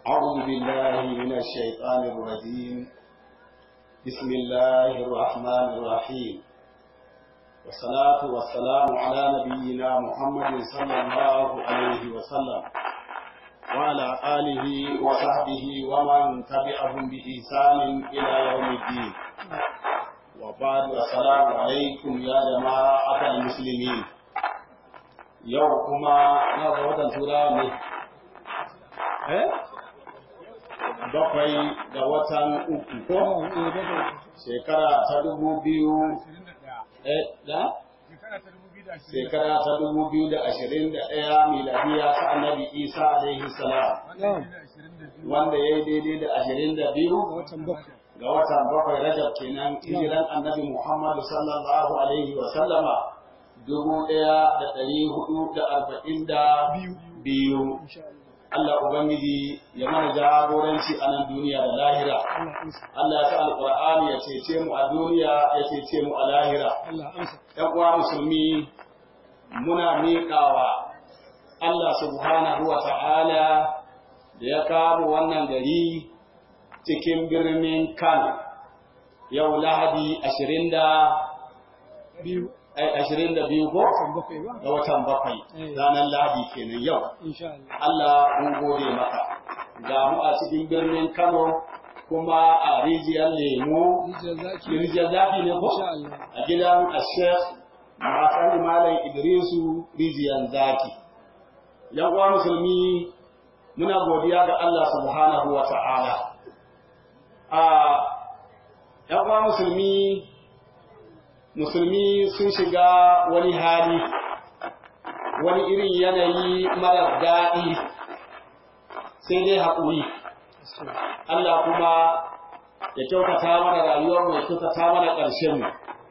أعوذ بالله من الشيطان الرجيم بسم الله الرحمن الرحيم والصلاة والسلام على نبينا محمد صلى الله عليه وسلم وعلى آله وصحبه ومن تبعهم بإحسان إلى يوم الدين وبعد السلام عليكم يا جماعة المسلمين يوكما نظرة ترامي eh bakwai ga watan uku ko shekara ta dubu biyu eh da shekara ta dubu biyu da ashirin da ɗaya miladiya ta annabi isa alaihi salam wanda ya yi daidai da ashirin da biyu ga watan bakwai rajab kenan hijiran annabi muhammadu sallallahu alaihi wa sallama dubu ɗaya da ɗari hudu da arba'in da biyu Allah Ubangiji ya mana jagoranci a nan duniya da lahira. Allah ta alƙur'ani ya cece mu a duniya ya cece mu a lahira. ‘Yan uwa musulmi muna miƙawa Allah subhanahu wa ta'ala da ya kamo wannan gari cikin birnin Kano. Yau Lahadi ashirin da biyu. ashirin da biyu ko ga watan bakwai ranar lahadi kenan yau Allah mun gode maka ga mu a cikin birnin Kano kuma a rijiyar lemu rijiyar zafi ne ko a gidan ashek masan malam idrisu rijiyar zaki yan uwa musulmi muna godiya ga Allah subhanahu wa ta'ala a yan uwa musulmi musulmi sun shiga wani hali wani irin yanayi mara daɗi sai dai haƙuri Allah kuma ya kyautata mana rayuwar ya kyautata mana ƙarshen mu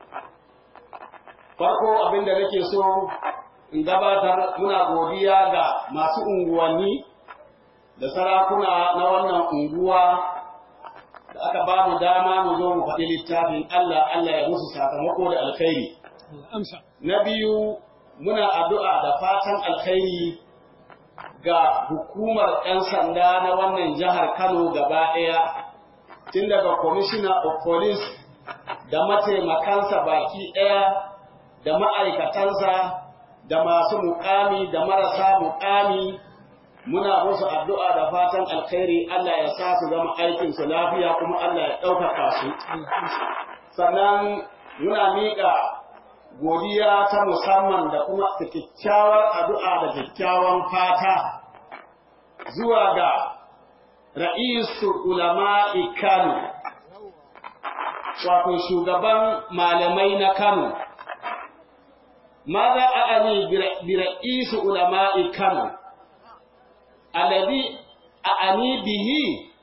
farko abin da nake so in gabatar muna godiya ga masu unguwanni da sarakuna na wannan unguwa da aka ba mu dama mu zo mu faɗi littafin Allah Allah ya musu sakamako da alkhairi. Na biyu muna addu'a da fatan alkhairi ga hukumar ‘yan sanda na wannan jihar Kano gaba ɗaya, tun daga Commissioner of Police da mataimakansa baki ɗaya da ma'aikatansa da masu muƙami da marasa muƙami. muna musu addu'a da fatan alkhairi Allah ya sa su zama aikin su lafiya kuma Allah ya ɗaukaka su. Sannan muna miƙa godiya ta musamman da kuma kyakkyawar addu'a da kyakkyawan fata zuwa ga ra'isu ulama'i Kano, wato shugaban malamai na Kano. Maza a'ani bi ra'isu ulama'i Kano. alladhi a'ani bihi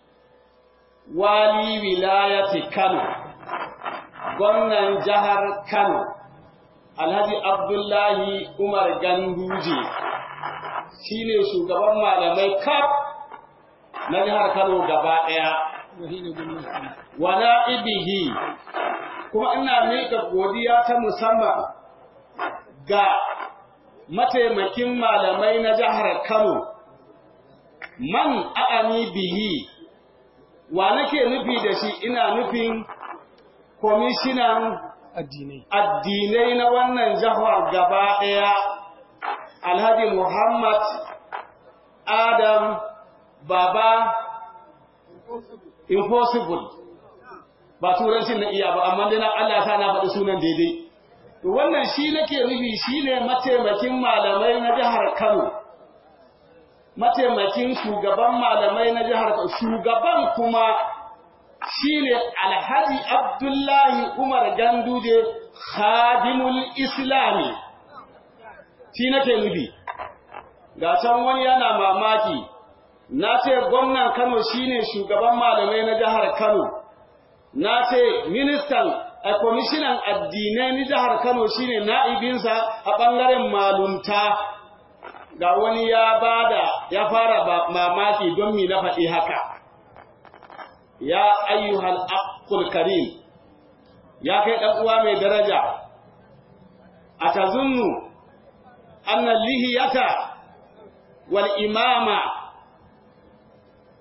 wali wilayati Kano gwamnan jihar Kano Alhaji Abdullahi Umar Ganduje shine shugaban malamai kaf na jihar Kano gaba ɗaya wa na'ibihi kuma ina miƙa godiya ta musamman ga mataimakin malamai na jihar Kano man a'ani bihi wa nake nufi da shi ina nufin komishinan addinai addinai na wannan jihar gaba ɗaya alhaji muhammad adam baba impossible ba turancin na iya ba amma dai na Allah ta na faɗi sunan daidai wannan shi nake nufi shine mataimakin malamai na jihar Kano mataimakin shugaban malamai na jihar shugaban kuma shine Alhaji Abdullahi Umar Ganduje Khadimul Islami shi nake nufi ga can wani yana mamaki na ce gwamnan Kano shine shugaban malamai na jihar Kano na ce ministan a kwamishinan addinai na jihar Kano shine na'ibinsa a ɓangaren malunta ga wani ya bada ya fara mamaki don mi na faɗi haka ya ayyuhal aqul karim ya kai ɗan uwa mai daraja a tazunnu anna lihiyata wal imama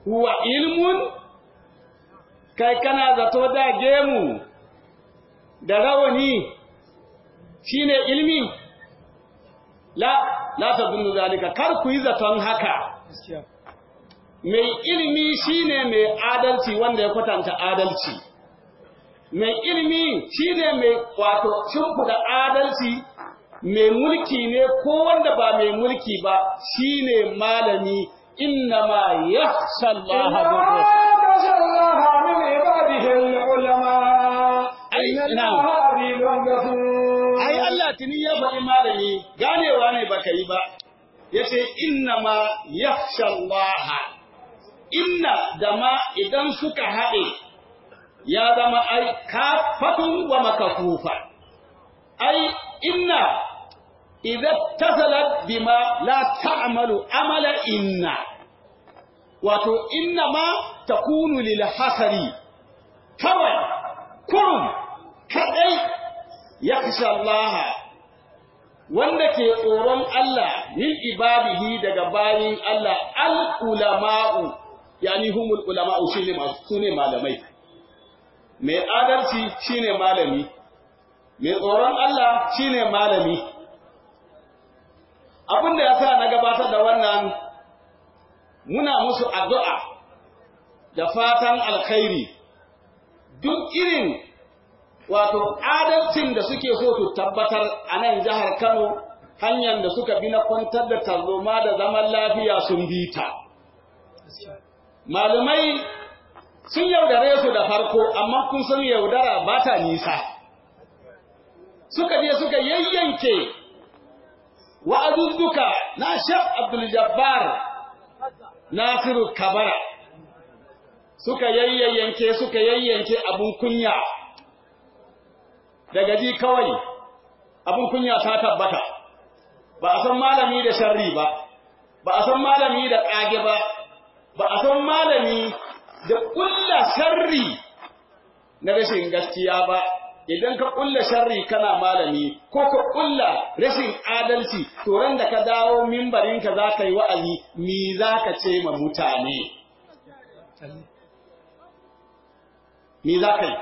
huwa ilmun kai kana zato da gemu da rawani shine ilmi la la tadunnu zalika kar ku yi zaton haka mai ilmi shine mai adalci wanda ya kwatanta adalci mai ilmi shine mai wato shimfida adalci mai mulki ne ko wanda ba mai mulki ba shine malami innama yakhsha Allah من عباده العلماء ai إن na'am الله عزيز غفور ai Allah tuni ya faɗi malami ganewa ne baka yi ba yace innama yakhsha Allah inna da ma idan suka haɗe ya zama ai kafatun wa makafufa ai inna idza tasalat bima la ta'malu amala inna wato inna ma takunu lil hasari kawai kurum kadai yakhsha Allah wanda ke tsoron Allah min ibadihi daga bayin Allah al ulama'u yani humul ulama'u shine masu sune malamai mai adalci shine malami mai tsoron Allah shine malami abin da yasa na gabatar da wannan muna musu addu'a da fatan alkhairi duk irin wato adalcin da suke so su tabbatar a nan jihar Kano hanyar da suka bi na kwantar da tarzoma da zaman lafiya sun bi ta. Malumai sun yaudare su da farko amma kun san yaudara ba ta nisa. Suka je suka yayyanke wa'azuzzuka na Shaf Abdul Jabbar Nasiru Kabara. Suka yayyanke suka yayyanke abun kunya. daga ji kawai abin kunya ta tabbata ba a san malami da sharri ba ba a san malami da ƙage ba ba a san malami da ƙulla sharri na rashin gaskiya ba idan ka ƙulla sharri kana malami ko ka ƙulla rashin adalci to ran da ka dawo mimbarinka za ka yi wa'azi me za ka ce ma mutane me za ka yi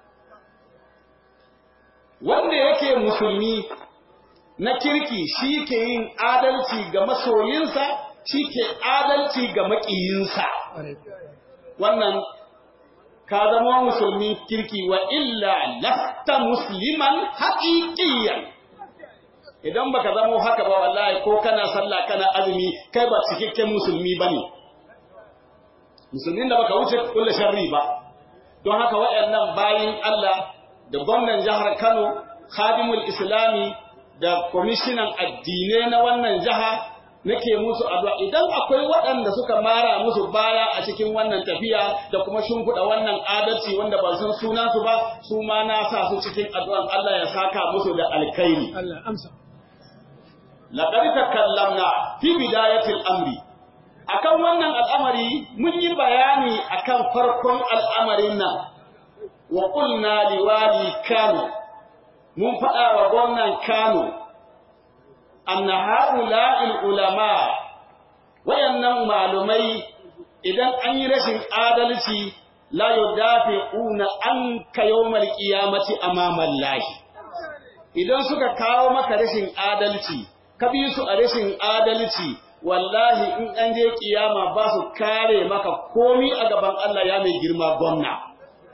wanda yake musulmi na kirki shi ke yin adalci ga masoyinsa shi ke adalci ga maƙiyinsa wannan ka zama musulmi kirki wa illa lasta musliman haƙiƙiyan idan baka zama haka ba wallahi ko kana sallah kana azumi kai ba cikakken musulmi bane musulmin da baka wuce kullu sharri ba don haka waɗannan bayin Allah da gwamnan jihar Kano, Khadimul Islami da kwamishinan addinai na wannan jiha nake musu addu'a idan akwai waɗanda suka mara musu baya a cikin wannan tafiya da kuma shimfiɗa wannan adalci wanda ba san sunansu ba su ma na sa su cikin addu'an Allah ya saka musu da alkhairi. Allah amsa. Laqad takallamna fi bidayatil amri akan wannan al'amari mun yi bayani akan farkon al'amarin nan wa qulna liwali kano mun faɗa wa gwamnan kano anna haula'il ulama wayannan malumai idan an yi rashin adalci la yudafi'una an ka yawmal qiyamati amama Allah idan suka kawo maka rashin adalci ka bi su a rashin adalci wallahi in an je kiyama ba su kare maka komi a gaban Allah ya mai girma gwamna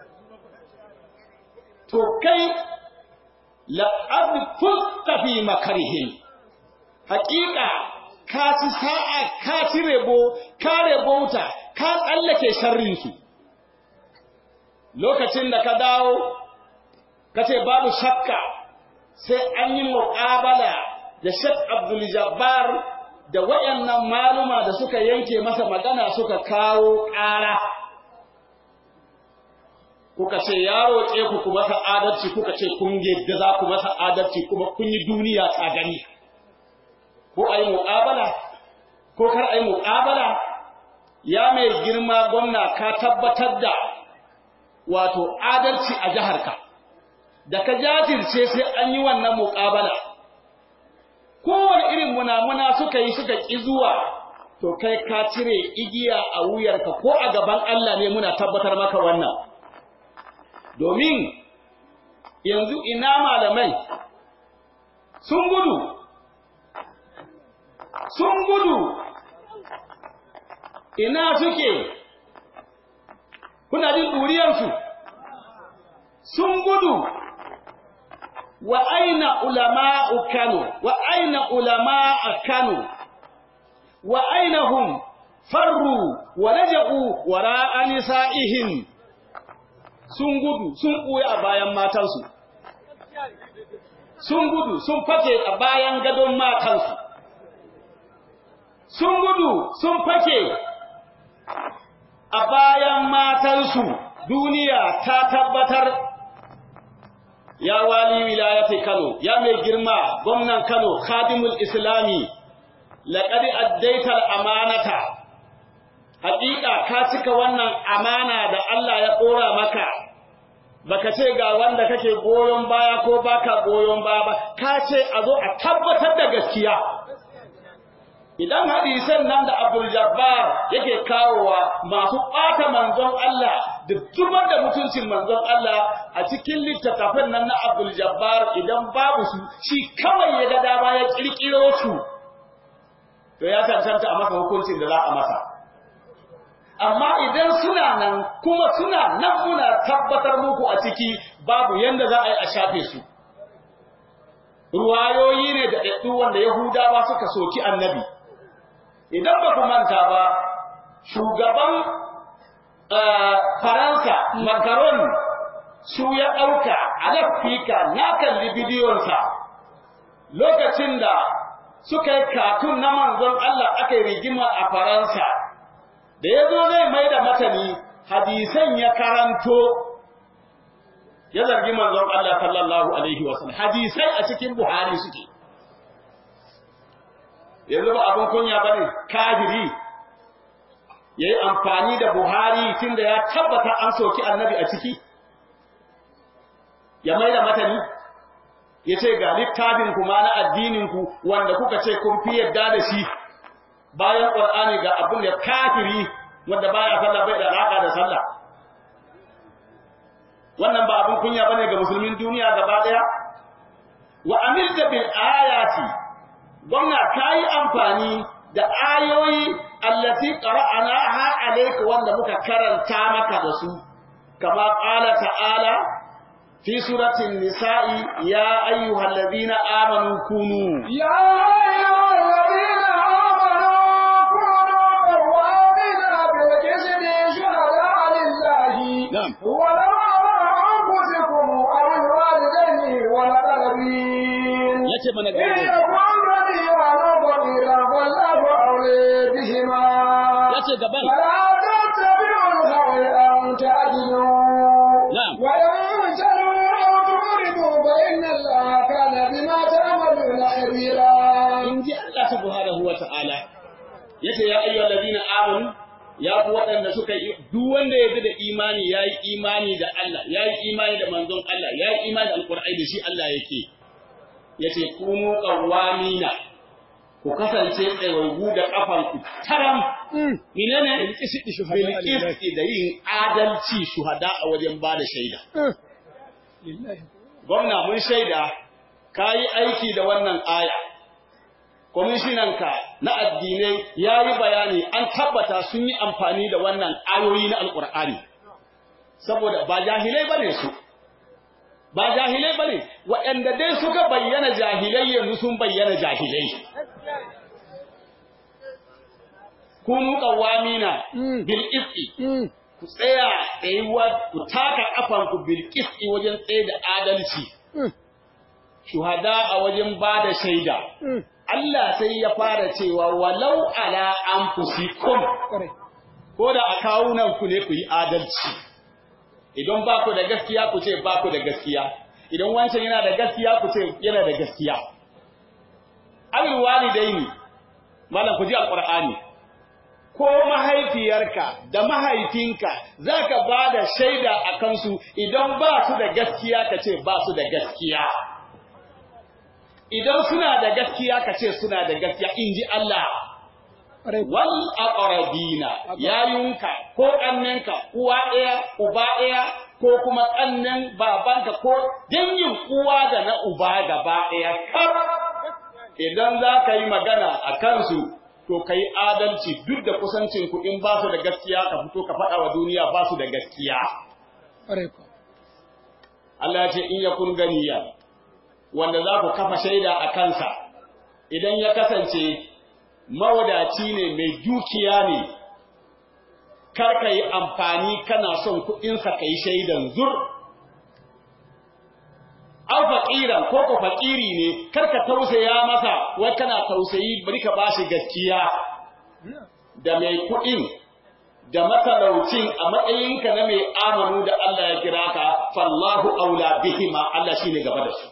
to kai la'ad fusta fi makarihim haƙiƙa ka ci sa'a ka ci rebo ka rebauta ka tsallake sharrinsu lokacin da ka dawo ka ce babu shakka sai an yi muƙabala da Sheikh Abdul Jabbar da wayannan maluma da suka yanke masa magana suka kawo ƙara kuka ce ya roƙe ku ku masa adalci kuka ce kun yadda za ku masa adalci kuma kun yi duniya ta gani ko a yi muƙabala ko kar a yi muƙabala ya mai girma gwamna ka tabbatar da wato adalci a jiharka da ka jajirce sai an yi wannan muƙabala kowane irin munamuna suka yi suka ƙi zuwa to kai ka cire igiya a wuyarka ko a gaban Allah ne muna tabbatar maka wannan domin yanzu ina malamai sun gudu sun gudu ina suke kuna jin ɗuriyarsu sun gudu wa aina ulama'u Kano wa aina ulama'a Kano wa aina hum farru wa laja'u wara'a nisa'ihim sun gudu sun ɓuya a bayan matansu sun gudu sun fake a bayan gadon matansu sun gudu sun fake a bayan matansu duniya ta tabbatar ya wali wilayati Kano ya mai girma gwamnan Kano khadimul islami laqad addaital amanata haƙiƙa ka cika wannan amana da Allah ya ɗora maka baka ce ga wanda kake goyon baya ko baka goyon baya ba ka ce a zo a tabbatar da gaskiya idan hadisan nan da Abdul Jabbar yake kawowa masu ɓata manzon Allah da zubar da mutuncin manzon Allah a cikin littattafan nan na Abdul Jabbar idan babu su shi kawai ya ga dama ya kirkiro su to ya cancanta a masa hukuncin da za a masa amma idan suna nan kuma suna nan muna tabbatar muku a ciki babu yanda za a yi a shafe su ruwayoyi ne da ɗaɗɗu wanda Yahudawa suka soki annabi idan ba ku manta ba shugaban Faransa Macron su ya ɗauka a lafika na kalli bidiyonsa lokacin da suka yi katun na manzon Allah aka yi rigima a Faransa da ya zo zai mai da matani hadisan ya karanto ya zargi manzon Allah sallallahu alaihi wasallam hadisai a cikin Buhari suke yanzu ba abin kunya bane kafiri yayi amfani da Buhari tunda ya tabbata an soki annabi a ciki ya mai da matani ya ce ga littafin ku ma na addinin ku wanda kuka ce kun fi yadda da shi bayan Qur'ani ga abin da kafiri wanda baya sallah bai da alaka da sallah wannan ba abin kunya bane ga musulmin duniya gaba daya wa amilta bil ayati gwamna kai amfani da ayoyi allati qara'naha alayka wanda muka karanta maka da su kama qala ta'ala fi suratin nisa'i ya ayyuhalladhina amanu kunu ya ayyuhalladhina amanu kunu qawwamina bil qisti shuhada'a lillahi Na'am. wa أنفسكم أو الوالدين والأقربين yace mana إن gaba يكن غنيا أو فقيرا فالله أولي بهما yace gaban فلا تتبعوا الهوى أن تعدلوا نعم. وإن تلوا أو تعرضوا فإن الله كان بما تعملون خبيرا in ji Allah subhanahu wa ta'ala yace ya ayyuhal ladina amanu ya ku waɗanda suka yi duk wanda ya da imani ya yi imani da Allah ya yi imani da manzon Allah ya yi imani da alqur'ani da shi Allah yake yace kunu qawwamina ku kasance tsayayyu da kafanku taram menene bilqisti da yin adalci shuhada a wajen bada shaida gwamna mun shaida kayi aiki da wannan aya kwamishinanka na addinai ya yi bayani an tabbata sun yi amfani da wannan ayoyi na alkur'ani saboda ba jahilai bane su ba jahilai bane waɗanda dai suka bayyana jahilai yanzu sun bayyana jahilai kunu qawamina bil qisti ku tsaya tsayuwa ku taka kafanku bil qisti wajen tsaye da adalci shuhada a wajen bada shaida Allah sai ya fara cewa walau ala anfusikum ko da a kawunan ku ne ku yi adalci idan ba ku da gaskiya ku ce ba ku da gaskiya idan wancan yana da gaskiya ku ce yana da gaskiya abin walidaini malam ku ji alqur'ani ko mahaifiyarka da mahaifinka zaka ba da shaida a kansu idan ba su da gaskiya ka ce ba su da gaskiya idan suna da gaskiya ka ce suna da gaskiya in ji Allah wal aqrabina yayunka ko kannenka uwa ɗaya uba ɗaya ko kuma kannen babanka ko dangin uwa da na uba gaba ɗaya kar idan za ka yi magana a kansu to ka yi adalci duk da kusancin ku in ba su da gaskiya ka fito ka faɗa wa duniya ba su da gaskiya Allah ya ce in ya kun ganiya wanda za ku kafa shaida a kansa idan ya kasance mawadaci ne mai dukiya ne kar ka yi amfani kana son kuɗinsa ka yi shaidan zur an faƙiran ko ko faƙiri ne kar ka tausaya masa wai kana tausayi bari ka bashi gaskiya da mai kuɗin da matalaucin a matsayinka na mai amanu da Allah ya kira ka fallahu aula bihima Allah shine gaba da su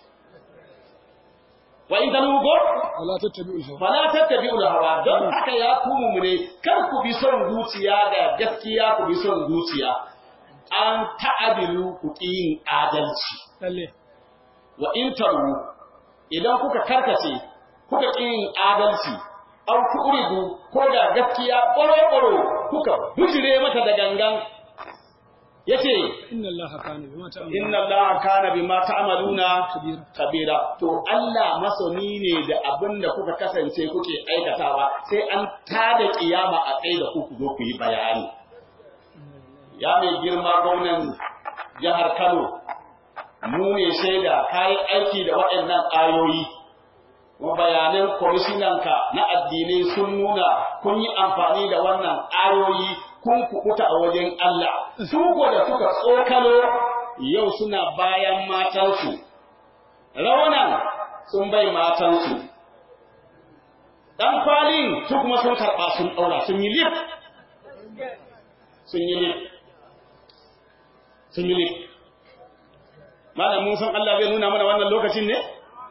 wa in tanugo wala tattabi'ul hawa fala tattabi'ul hawa don haka ya kumu mu ne kar ku bi son zuciya da gaskiya ku bi son zuciya an ta'adilu ku yin adalci lalle wa in taru idan kuka karkace kuka yin adalci an kuridu ko da gaskiya ƙwaro-ƙwaro kuka bujire mata da gangan yace inna allaha kana bima ta'malun inna allaha kana bima ta'maluna kabira kabira to Allah masani ne da abin da kuka kasance kuke aikatawa sai an tada kiyama a kai da ku ku zo ku yi bayani ya mai girma gwamnan jihar Kano mu ne shaida kayi aiki da waɗannan ayoyi kuma bayanan kwamishinanka na addinai sun nuna kun yi amfani da wannan ayoyi kun kukuta a wajen Allah su ko da suka tsokalo yau suna bayan matansu raunan sun bai matansu ɗan kwalin su kuma sun karɓa sun ɗaura sun yi lif sun yi lif sun yi lif malam mun san Allah zai nuna mana wannan lokacin ne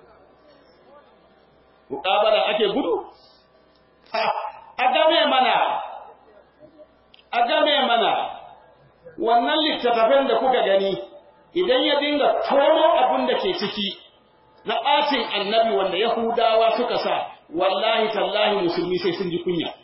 muƙabala ake gudu a game mana a game mana wannan littattafan da kuka gani idan ya dinga tono abin da ke ciki na ɓacin annabi wanda Yahudawa suka sa wallahi tallahi musulmi sai sun ji kunya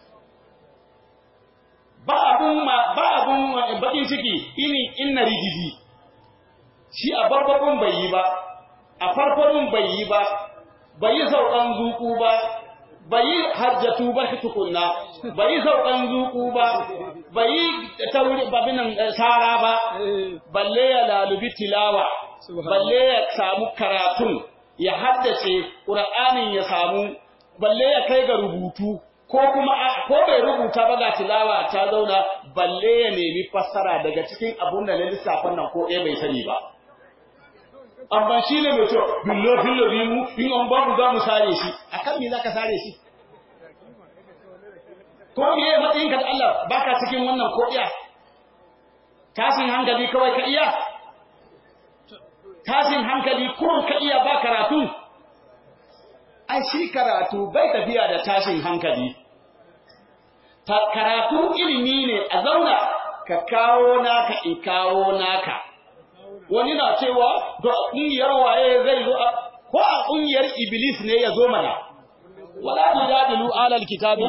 ba abun ma ba abun bakin ciki ini inna rigizi shi a barbabun bai yi ba a farfarun bai yi ba bai yi saukan zuku ba bai yi hajjatu ba tukunna bai yi saukan zuku ba bai yi tauri babinan sara ba balle ya lalubi tilawa balle ya samu karatun ya haddace qur'anin ya samu balle ya kai ga rubutu ko kuma ko bai rubuta ba ga tilawa ta zauna balle ya nemi fassara daga cikin abun da na lissafin nan ko ɗaya bai sani ba amma shi ne mai cewa billahi lazimu in an babu za mu sare shi akan me zaka sare shi ko me ya matsayin ka da Allah baka cikin wannan ko iya tashin hankali kawai ka iya tashin hankali kurun ka iya ba karatu ai shi karatu bai tafiya da tashin hankali ta karatu ilimi ne a zauna ka kawo naka in kawo naka wani na cewa to a ƙungiyar waye zai zo ko a ƙungiyar iblis ne ya zo mana wala tujadilu alal kitabi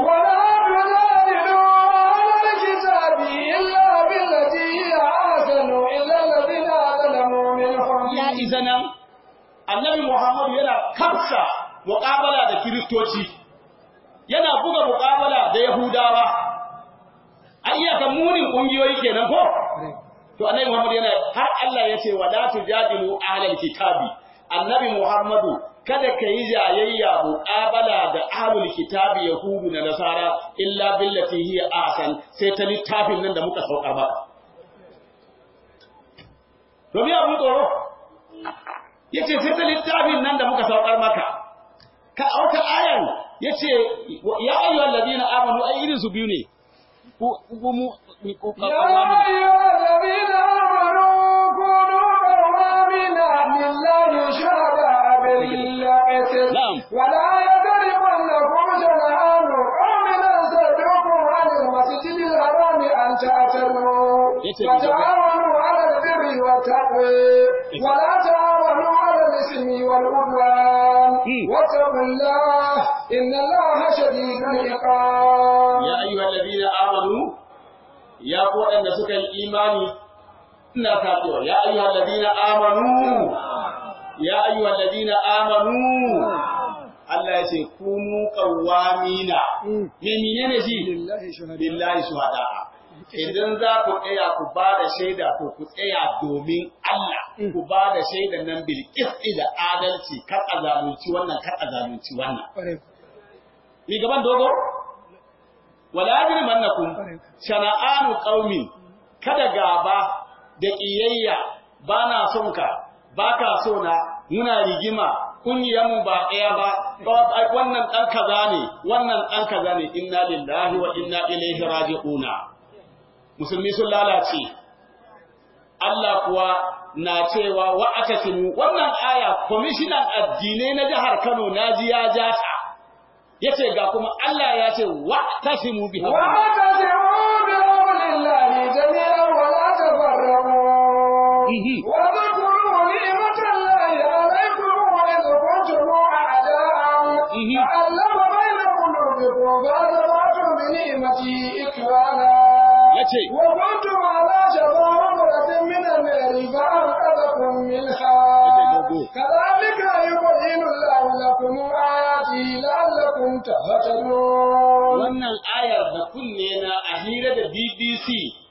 ولا تجادلوا أهل الكتاب إلا بالتي هي أحسن إلا الذين ظلموا منهم ya izanan annabi Muhammad yana kafsa muƙabala da kiristoci yana buga muƙabala da yahudawa an iya kan munin ƙungiyoyi kenan ko to annabi Muhammad yana har Allah ya ce wala tujadilu ahlal kitabi annabi Muhammadu kada ka yi jayayya muqabala da ahlul kitabi yahudu da nasara illa billati hiya ahsan sai ta littafin nan da muka saukar maka to biya mu tsoro yace sai ta littafin nan da muka saukar maka ka auka ayan yace ya ayyuhal ladina amanu ai irin su biyu ne ku ku mu ku يا أيها الذين آمنوا كونوا قوامين لله شهداء بالقسط نعم. ولا يجرمنكم شنآن قوم أن صدوكم عن المسجد الحرام أن تعتدوا Yace وتعاونوا على البر والتقوى ولا تعاونوا على الإثم والعدوان مم. واتقوا الله إن الله شديد العقاب ya ayyuhal ladina amanu ya ku waɗanda suka yi imani ina kafewa ya ayyuhal ladina amanu ya ayyuhal ladina amanu Allah ya ce kunu qawwamina me menene shi لله شهداء billahi shuhada idan za ku tsaya ku ba da shaida to ku tsaya domin Allah ku ba da shaidan nan bil qisti da adalci kar a zalunci wannan kar a zalunci wannan ni gaban dogo wala yajrimannakum shana'anu qaumin kada gaba da ƙiyayya ba na son ka ba ka so na muna rigima mu ba ɗaya ba ba- wannan ɗan kaza ne wannan ɗan kaza ne inna lillahi wa inna ilaihi raji'una musulmi sun lalace Allah kuwa na cewa wa atasimu wannan aya kwamishinan addinai na jihar Kano naji ya ja ta yace ga kuma Allah ya ce wa tasimu bi واعتصموا بحبل الله جميعا ولا تفرقوا واذكروا نعمة الله عليكم إذ كنتم أعداء فألف بين قلوبكم فأصبحتم بنعمته إخوانا yace وكنتم على شفا حفرة من النار فأنقذكم منها كذلك يبين الله لكم آياته لعلكم تهتدون wannan ayar da kunne na a hira da BBC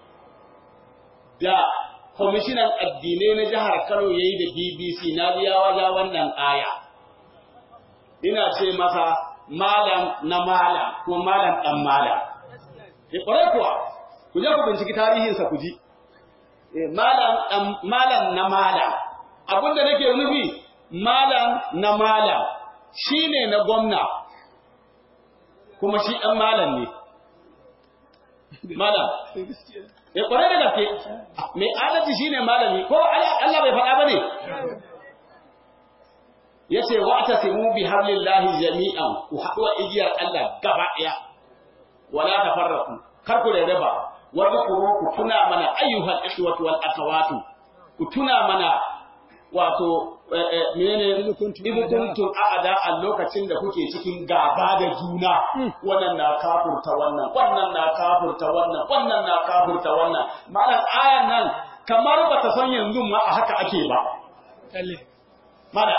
da kwamishinan addinai na jihar Kano ya yi da BBC na biya waja wannan aya. Ina ce masa malam na malam ko malam ɗan malam. E ƙwarai kuwa, ku je ku binciki tarihinsa ku ji. Eh, Malam ɗan- malam na malam. Abin da nake nufi malam na malam shi ne na gwamna. kuma shi ɗan malam ne. Malam, ya ƙwarai da gaske, mai adalci shi ne malami, ko Allah bai faɗa ba ne? Ya ce, wa ta simu bi hablillahi jami'an, ku haɗu wa igiyar Allah gaba ɗaya, wala ta farraku, kar ku rarraba, wani kuro ku tuna mana ayyuhal ikhwatu wal akhawatu, ku tuna mana wato eh, eh, menene Idh kuntum idh kuntum a'da a lokacin da kuke cikin gaba da juna wannan na kafurta wannan wannan na kafurta wannan wannan na kafurta wannan malam ayan nan kamar ba ta san yanzu ma a haka ake ba mala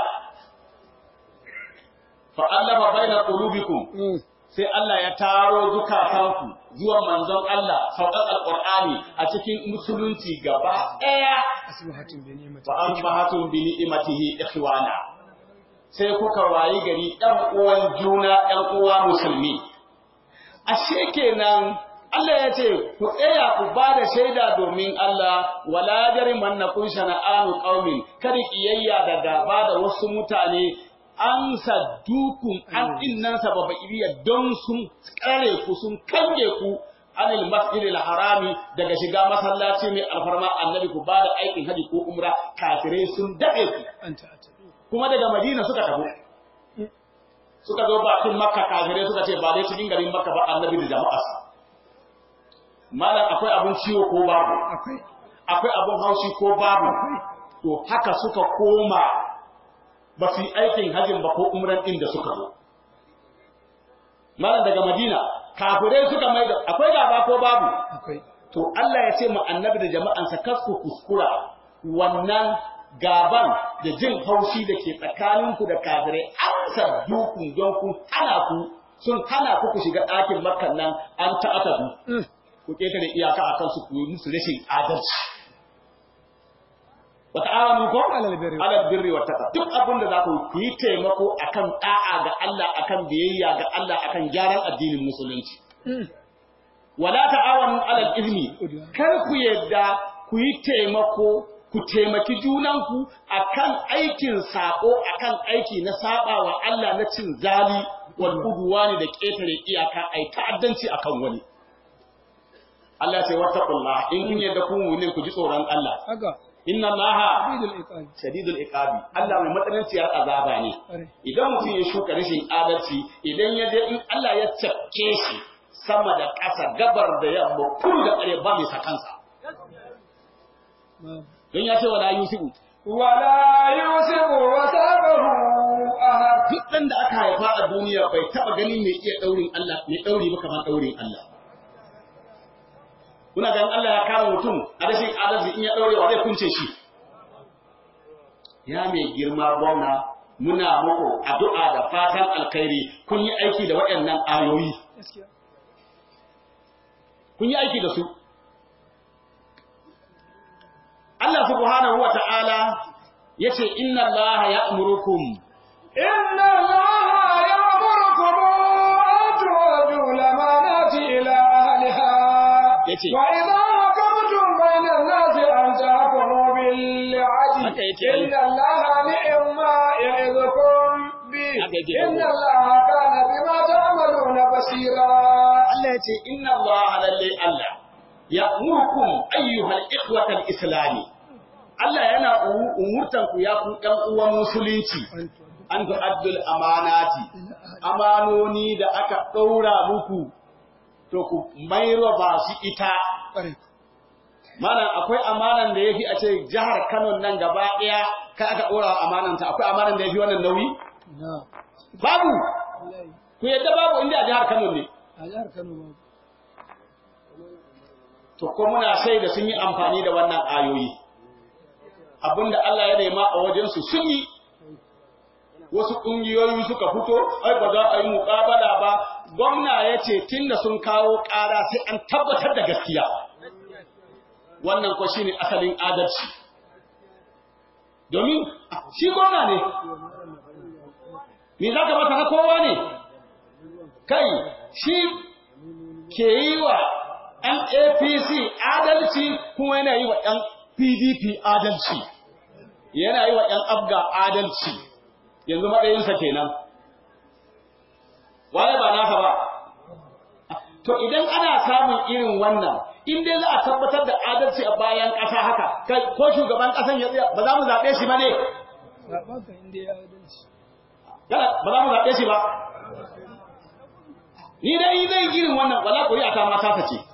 fa allafa baina qulubikum sai Allah ya taro zukatanku zuwa manzon Allah sauƙar alqur'ani a cikin musulunci gaba ɗaya asbahatum bi ni'mati wa asbahatum bi ni'matihi ikhwana sai kuka wayi gari ɗan uwan juna ɗan uwa musulmi ashe kenan Allah ya ce ku tsaya ku ba da shaida domin Allah wala jarimannakum shana'anu qaumin kada kiyayya da gaba da wasu mutane an saddukun an innan sababa iriya don sun kare ku sun kange ku anil masjidil harami daga shiga masallaci mai alfarma annabi ku ba da aikin haji ko umra kafirai sun daɗe ku anta atadu kuma daga madina suka tafi suka zo bakin makka kafirai suka ce ba dai cikin garin makka ba annabi da jama'arsa malam akwai abun ciwo ko babu akwai akwai abun haushi ko babu to haka suka koma ba su yi aikin hajjin ba ko umran din da suka zo malam daga madina kafirai suka mai da akwai gaba ko babu akwai to Allah ya ce mu annabi da jama'ansa kar ku kuskura wannan gaban da jin haushi da ke tsakaninku da kafirai an sadduku don kun hana ku sun hana ku ku shiga ɗakin makkan nan an ta'atadu ku ƙetare iyaka a kansu ku yi musu rashin adalci wa ta'awanu ko Alal birri. alal birri wa taqwa duk abin da za ku yi, ku yi taimako akan da'a ga Allah akan biyayya ga Allah akan gyaran addinin musulunci wala ta'awanu alal izmi kar ku yadda ku yi taimako ku taimaki junanku akan aikin sako akan aiki na saba wa Allah na cin zali wal udwani da ketare iyaka ai ta'addanci akan wani Allah sai wattaqullah in kun yadda kun wuni ku ji tsoron Allah haka inna Allaha bidul iqab shadidul iqabi Allah mai matsananciyar azaba ne are idan mutum ya shuka rashin adalci idan ya je in Allah ya cafke shi sama da ƙasa gabar da yamma kudu da ƙare ba mai sakansa don ya ce wala yusibu ولا يوسف وثاقه أحد duk ɗan da aka haifa a duniya bai taɓa ganin mai iya ɗaurin Allah mai ɗauri ba kamar ɗaurin Allah kuna ganin Allah ya kama mutum a rashin adalci in ya ɗaure wa zai kunce shi ya mai girma gwamna muna muku addu'a da fatan alkhairi kun yi aiki da waɗannan ayoyi kun yi aiki da su Allah subhanahu wa ta'ala ya ce inna Allah ya amurukum إن الله يأمركم أن تؤدوا الأمانات إلى أهلها yace وإذا حكمتم بين الناس أن تحكموا بالعدل haka yake إن الله نعم ما يعظكم به haka yake إن الله كان بما تعملون بصيرا Allah ya ce inna Allah lalle Allah ya murkum ayyuhal ikhwatal islami Allah yana umu- umurtan ku ya ku ɗan uwan musulunci an tu'addul amanati amanoni da aka ɗaura muku to ku mairo ba su ita malam akwai amanan da yafi a ce jihar Kano nan gaba ɗaya kai aka ɗora wa amananta akwai amanan da yafi wannan nauyi babu ku yadda babu inda a jihar Kano ne to ko muna shaida sun yi amfani da wannan ayoyi abinda Allah ya nema a wajensu sun yi wasu ƙungiyoyi suka fito ai ba za a yi muƙabala ba gwamna ya ce tunda sun kawo ƙara sai an tabbatar da gaskiya wannan ko shine asalin adalci domin shi gwamna ne me za ka masa na kowa ne kai shi ke yi wa ‘yan APC adalci kuma yana yi wa ‘yan PDP adalci, yana yi wa ‘yan Abga adalci, yanzu matsayinsa kenan. Waye ba naka ba? To idan ana samun irin wannan, in dai za a tabbatar da adalci a bayan ƙasa haka, kai ko shugaban ƙasan ya tsaya, ba za mu zaɓe shi ba ne? Yana, ba za mu zaɓe shi ba? Ni dai zai irin wannan, wala ƙuri'a ta mata ta ce.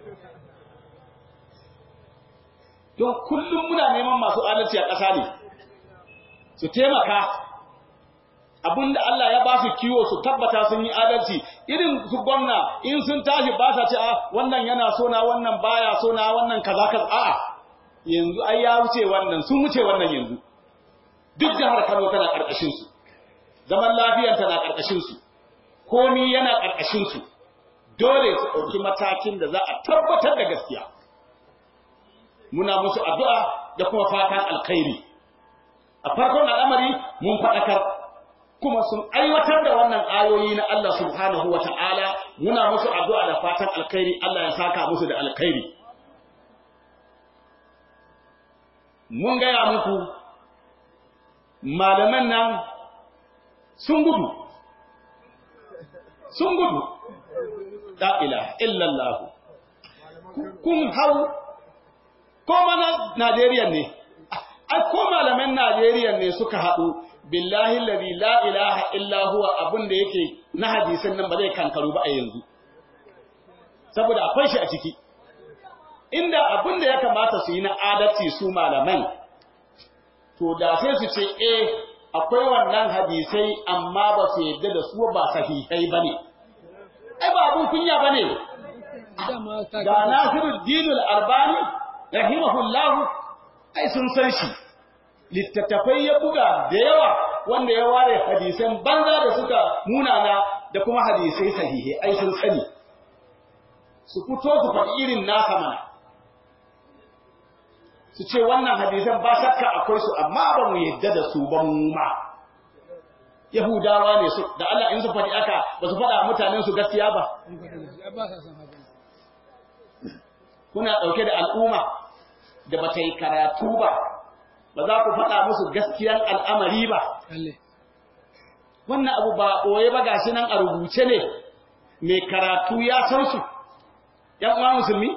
don kullum muna neman masu adalci a ƙasa ne su taimaka abinda Allah ya ba su kiwo su tabbata sun yi adalci irin su gwamna in sun tashi ba sa ce a wannan yana so na wannan baya so na wannan kaza kaza a'a yanzu ai ya wuce wannan sun wuce wannan yanzu duk jihar Kano tana karkashin su zaman lafiyar tana karkashin su komi yana karkashin su dole su ɗauki matakin da za a tabbatar da gaskiya muna musu addu'a da kuma fatan alkhairi. A farkon al'amari mun faɗakar, kuma sun aiwatar da wannan ayoyi na Allah subhanahu wa ta'ala muna musu addu'a da fatan alkhairi Allah ya saka musu da alkhairi. Mun gaya muku, malaman nan sun gudu, sun gudu, ɗa'ila, illallahu, kun hau ko mana Najeriya ne, ai ko malaman Najeriya ne suka haɗu, billahi lalzi la ilaha illa huwa abin da yake na hadisin nan ba zai kankaru ba a yanzu. Saboda akwai shi a ciki. Inda abin da ya kamata su yi na adalci su malaman, to da sai su ce, eh, akwai wannan hadisai amma ba su yadda da su ba sahihai ba ne. Ai, ba abin kunya ba ne. Ga Nasiru Dinul Albani, rahimahullahu ai sun san shi littattafai ya buga da yawa wanda ya ware hadisan banza da suka munana da kuma hadisai sahihi ai sun sani su fito su faɗi irin nasa mana su ce wannan hadisan ba shakka akwai su amma ba mu yadda da su ba mu ma Yahudawa ne su da Allah in su faɗi aka ba su faɗa mutanen su gaskiya ba kuna ɗauke da al'umma da ba ta yi karatu ba, ba za ku faɗa musu gaskiyan al'amari ba. Wannan abu ba ɓoye ba gashi nan a rubuce ne, mai karatu ya san su, ‘yan uwa musulmi?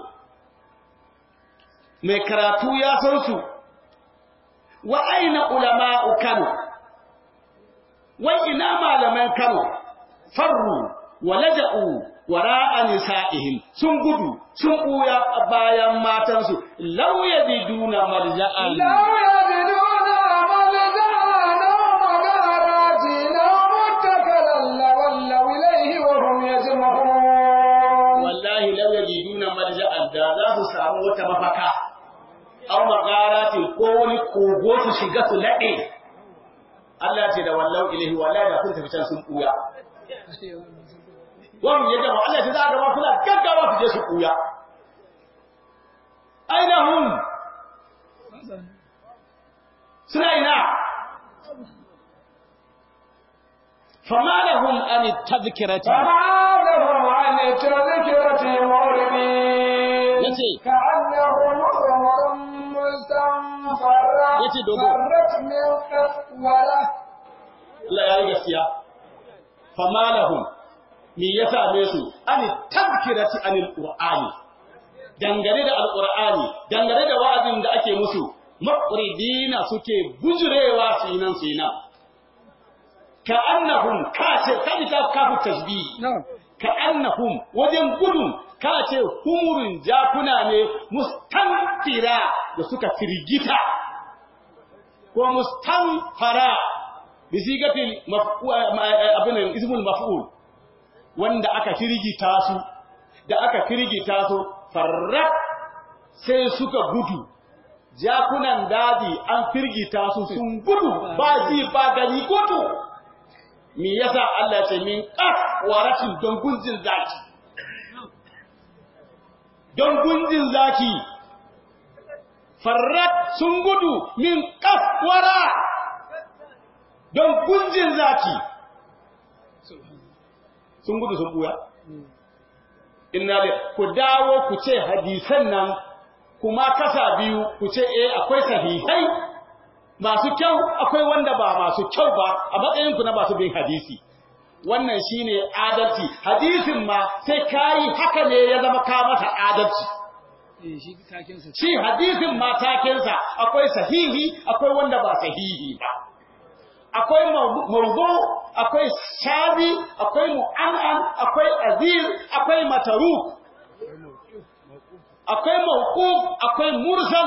Mai karatu ya san su, wa aina ulama'u Kano, wai ina malaman Kano, farru wa laja'u wara'a nisa'ihim sun gudu sun buya a bayan matansu law yajiduna marja'an لو يجدون ملجأ أو مغارات أو متكلا لولوا إليه وهم يجمعون wallahi law yajiduna marja'an da za su samu wata mafaka aw magarati ko wani kogo su shiga su lade Allah ce da wallau ilahi wallahi da kun tafi can sun buya wannan ya gama Allah ce za a gaba suna gaggawa su je su buya aina hum suna ina fama lahum an tadhkirati فما لهم عن التذكرة معرضين yace كأنهم حمر مستنفرة yace dogo فرت من قسورة Allah ya yi gaskiya fama lahum me ya same su an tadhkirati anil qur'ani dangane da alqur'ani dangane da wa'azin da ake musu maqridina suke bujurewa su yi nan su yi nan ka annahum kace kaji ta kafu tasbih ka annahum wajen gudun kace humurin jakuna ne mustanfira da suka firgita ko mustanfara bi sigatil maf'ul abin ismul maf'ul wanda aka firgita su da aka firgita su farra sai suka gudu jakunan daji an firgita su sun gudu ba ji ba gani gudu me yasa Allah ya ce min qaf waratin don gunjin zaki don gunjin zaki farrat sun gudu min qaf wara don gunjin zaki sun gudu sun buya inna li ku dawo ku ce hadisan nan kuma kasa biyu ku ce eh akwai sahihai masu kyau akwai wanda ba masu kyau ba a matsayin ku na masu bin hadisi wannan shine adalci hadisin ma sai kai haka ne ya zama ka masa adalci shi hadisin ma takensa akwai sahihi akwai wanda ba sahihi ba akwai mawdu akwai shabi akwai mu'an'an akwai azir akwai mataruk akwai mawquf akwai mursal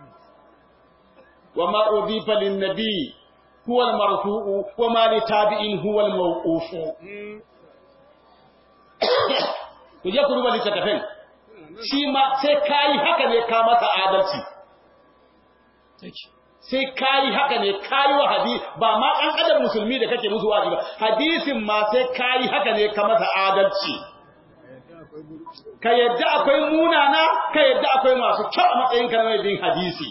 وما أضيف للنبي هو المرفوع وما لتابع هو الموقوف kuje ku duba littattafin shi ma sai kayi haka ne ka masa adalci sai kayi haka ne kayi wa hadisi ba ma an adam musulmi da kake musu wa'azi ba hadisin ma sai kayi haka ne ka masa adalci ka yadda akwai munana ka yadda akwai masu kyau a matsayin ka na mai bin hadisi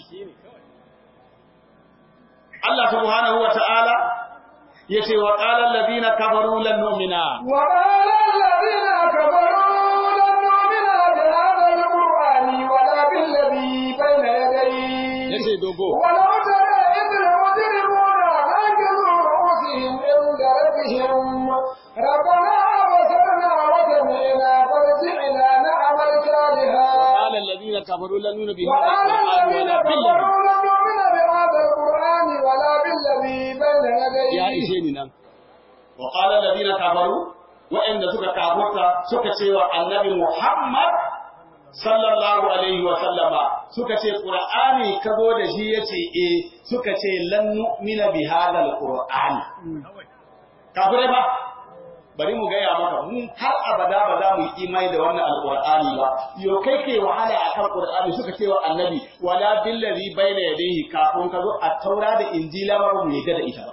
Allah subhanahu wa ta'ala ya ce wa ƙalar ladina kafaru lan nu'mina. Wa ƙalar ladina kafaru lan nu'mina bi hadha al-Qur'ani wa la bil ladhi bayna yadayhi. Ya ce dogo. Wa law tara idh al-mujrimuna nakiru ru'usihim inda rabbihim rabbana abasarna wa sami'na farji'na na'mal salihan. وقال الذين كفروا لن نؤمن بهذا وقال القرآن الذين ولا بالذي كفروا لن نؤمن بهذا القرآن ولا بالذي بين يديه ya ishe ni nan. Wa qala alladhina kafaru wa'anda suka kafurta suka ce wa annabi Muhammad sallallahu alaihi wa sallama suka ce Qur'ani ka zo da shi yace eh suka ce lan nu'mina bi hadha al-Qur'ani. Kafirai ba bari mu gaya maka mu har abada ba za mu yi imani da wannan alqur'ani ba yo kai ke wahala akan qur'ani suka ce wa annabi wala billazi baina yadayhi kafin ka zo a taura da injila ba mu yadda da ita ba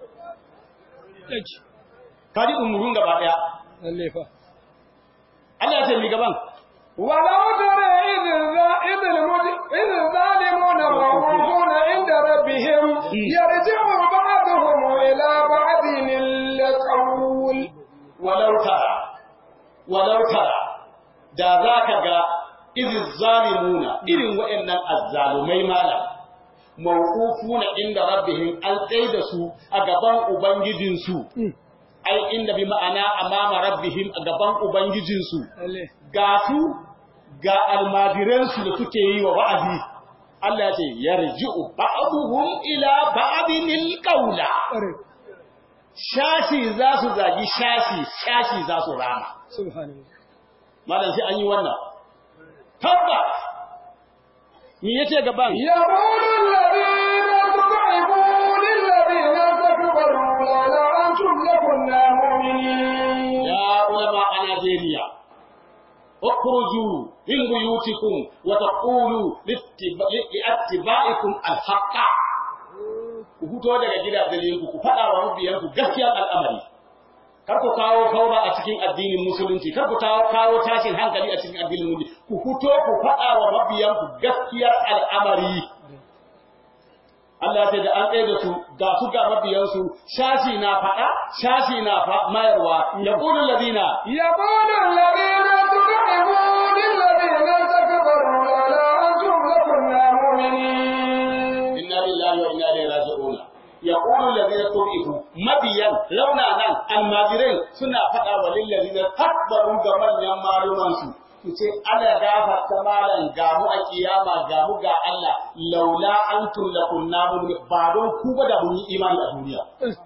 kaji umurun gaba daya lalle fa Allah ya ce mi gaban ولو ترى إذ الظا- إذ المج- إذ الظالمون موقوفون عند ربهم يرجع بعضهم إلى بعض القول walau tara walau tara da za ka ga irin zalimuna irin waɗannan azzalumai malam mawqufuna inda rabbihim an da su a gaban ubangijinsu ai inda bi ma'ana amama rabbihim a gaban ubangijinsu lalle ga su ga almajiransu da suke yi wa wa'azi Allah ya ce yarji'u ba'duhum ila ba'din alqawla shashi za su zagi shashi shashi za su rama subhanallah malam sai an yi wannan tabbas me yace gaban يقول الذين استضعفوا للذين استكبروا لولا أنتم لكنا مؤمنين يا علماء نيجيريا اخرجوا من بيوتكم وتقولوا لاتبا- لاتباعكم الحق ku fito daga gidajenku ku faɗa wa mabiyanku gaskiyar al'amari kar ku kawo kaura a cikin addinin musulunci kar ku kawo kawo tashin hankali a cikin addinin musulunci ku fito ku faɗa wa mabiyanku gaskiyar al'amari Allah ya ce da an tsaye da su ga su ga mabiyansu shashi na faɗa shashi na fa- mayarwa ya ƙulun ladina يقول الذين استضعفوا للذين استكبروا لولا أنتم لكنا مؤمنين inna lillahi wa inna ilaihi raji'un yaqulu alladhina tu'ifu mabiyan launa nan almajirin suna faɗa wa lil ladina takbaru ga manyan maluman su su ce ana gafarta malan ga mu a kiyama ga mu ga Allah laula antum lakunna mu'min ba don ku ba da mun yi imani a duniya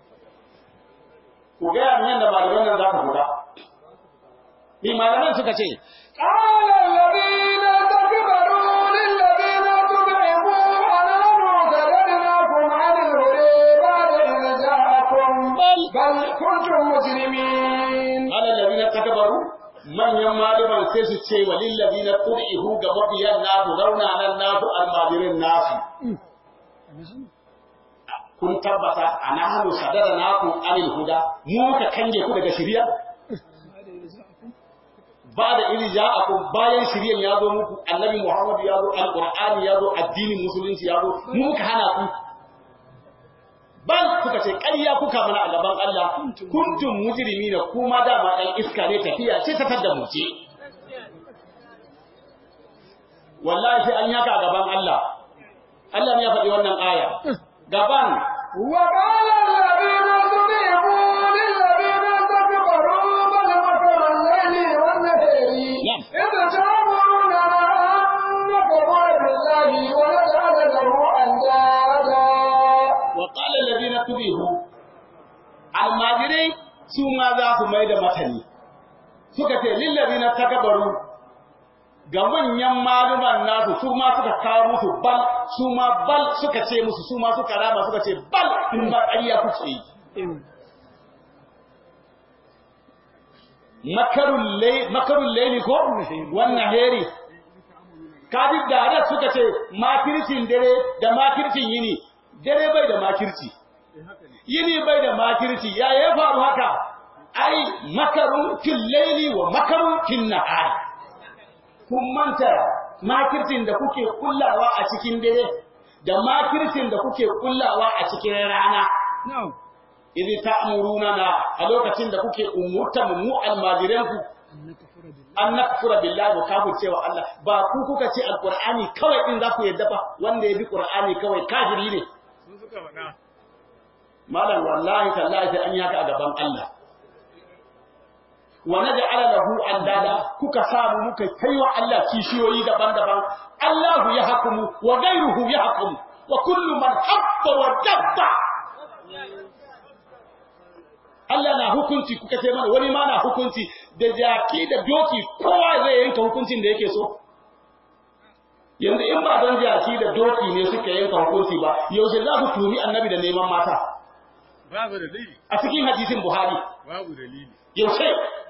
ku ga yan da malaman nan za ka fita ni malaman suka ce قال الذين استكبروا للذين استضعفوا أنحن صددناكم عن الهدى بعد إذ جاءكم بل بل كنتم مجرمين alal ladina takbaru manyan malaman sai su ce wa lil ladina qurihu ga mabiyan nasu rauna nan nasu almajirin nasu kun tabbata anahnu sadara naku anil huda mu muka kange ku daga shari'a ba da iri ja'akum bayan shari'an ya zo muku annabi muhammad ya zo alqur'ani ya zo addinin musulunci ya zo mu muka hana ku ban kuka ce ƙarya kuka mana a gaban Allah kuntum mujrimina kuma dama ɗan iska ne tafiya ce ta tadda mu ce wallahi sai an yaka a gaban Allah Allah ne ya faɗi wannan aya gaban وقال الذين استضعفوا للذين استكبروا بل مكر الليل والنهار نعم. إذ تأمروننا أن نكفر بالله ونجعل له أندادا wa qala alladhina tubihu almajirai su ma za su mai da matani suka ce lil ladina takabbaru ga manyan maluman nasu su ma suka kawo musu bal su ma bal suka ce musu su ma suka rama suka ce bal in ba ƙarya kuke yi makarun lay makarun layli ko wannan heri kadi da da suka ce makircin dare da makircin yini dare bai da makirci yini bai da makirci ya ya faru haka ai makarun fil layli wa makarun fil nahar kun manta makircin da kuke kullawa a cikin dare da makircin da kuke kullawa a cikin rana na'am idh ta'muruna a lokacin da kuke umurta mu almajiranku annaka fara billahi an nakfura billahi wa kafir cewa Allah ba ku kuka ce alqur'ani kawai din za ku yadda ba wanda ya bi qur'ani kawai kafiri ne sun suka faɗa malam wallahi tallahi sai an yi haka a gaban Allah wa naj'ala lahu andada kuka samu muka kaiwa Allah kishiyoyi daban-daban Allahu ya hukumu wa ghayruhu ya hukumu wa kullu man habba wa dabba Allah na hukunci kuka ce mana wani ma na hukunci da jaki da doki kowa zai yanka hukuncin da yake so yanzu in ba don jaki da doki ne suka yanka hukunci ba yaushe za ku tumi annabi da neman mata babu dalili a cikin hadisin Buhari babu dalili yaushe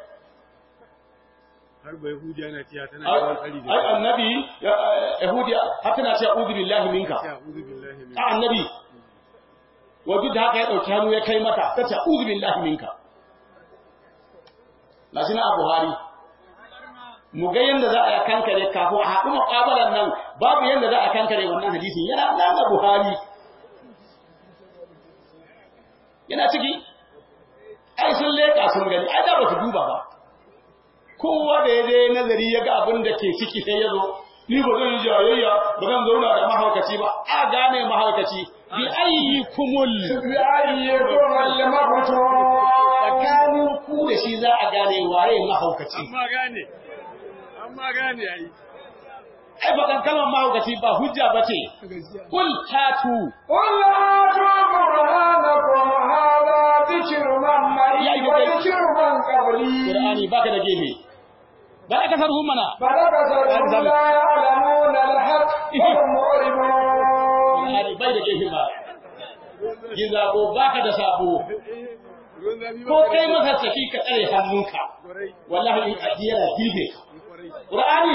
har ba yahudiya na ciya tana yawan tsari da ai annabi yahudiya har tana cewa uzu billahi minka ya uzu billahi min a annabi wajen da haka ya dauki hannu ya kai mata ta ce uzu billahi minka lashi na a Buhari mu ga yadda za a kankare kafin a haɗu muƙabalan nan babu yadda za a kankare wannan hadisin yana nan a Buhari yana ciki ai sun leƙa sun gani ai da ba su duba ba kowa da ya je nazari ya ga abin da ke ciki sai ya zo ni ba zan yi jayayya ba zan zauna da mahaukaci ba a gane mahaukaci bi ayyi kumul بأيكم المقتول tsakanin ku da shi za a gane waye mahaukaci amma gane amma gane ai ai ba kalmar mahaukaci ba hujja ba ce kul hatu قل هاتوا برهانكم هذا وذكر من معي يا أيها الذين- وذكر من قبلي Qur'ani baka da gefe ba ka kasar mana فلبثوا لا يعلمون الحق وهم معرضون Qur'ani bai da gefe ba Gizabo baka da sabo Ruwan zafi ba ko kai masa saki ka tsare hannunka Kwarai, wallahi in aji yana girbe ka kwarai. Qur'ani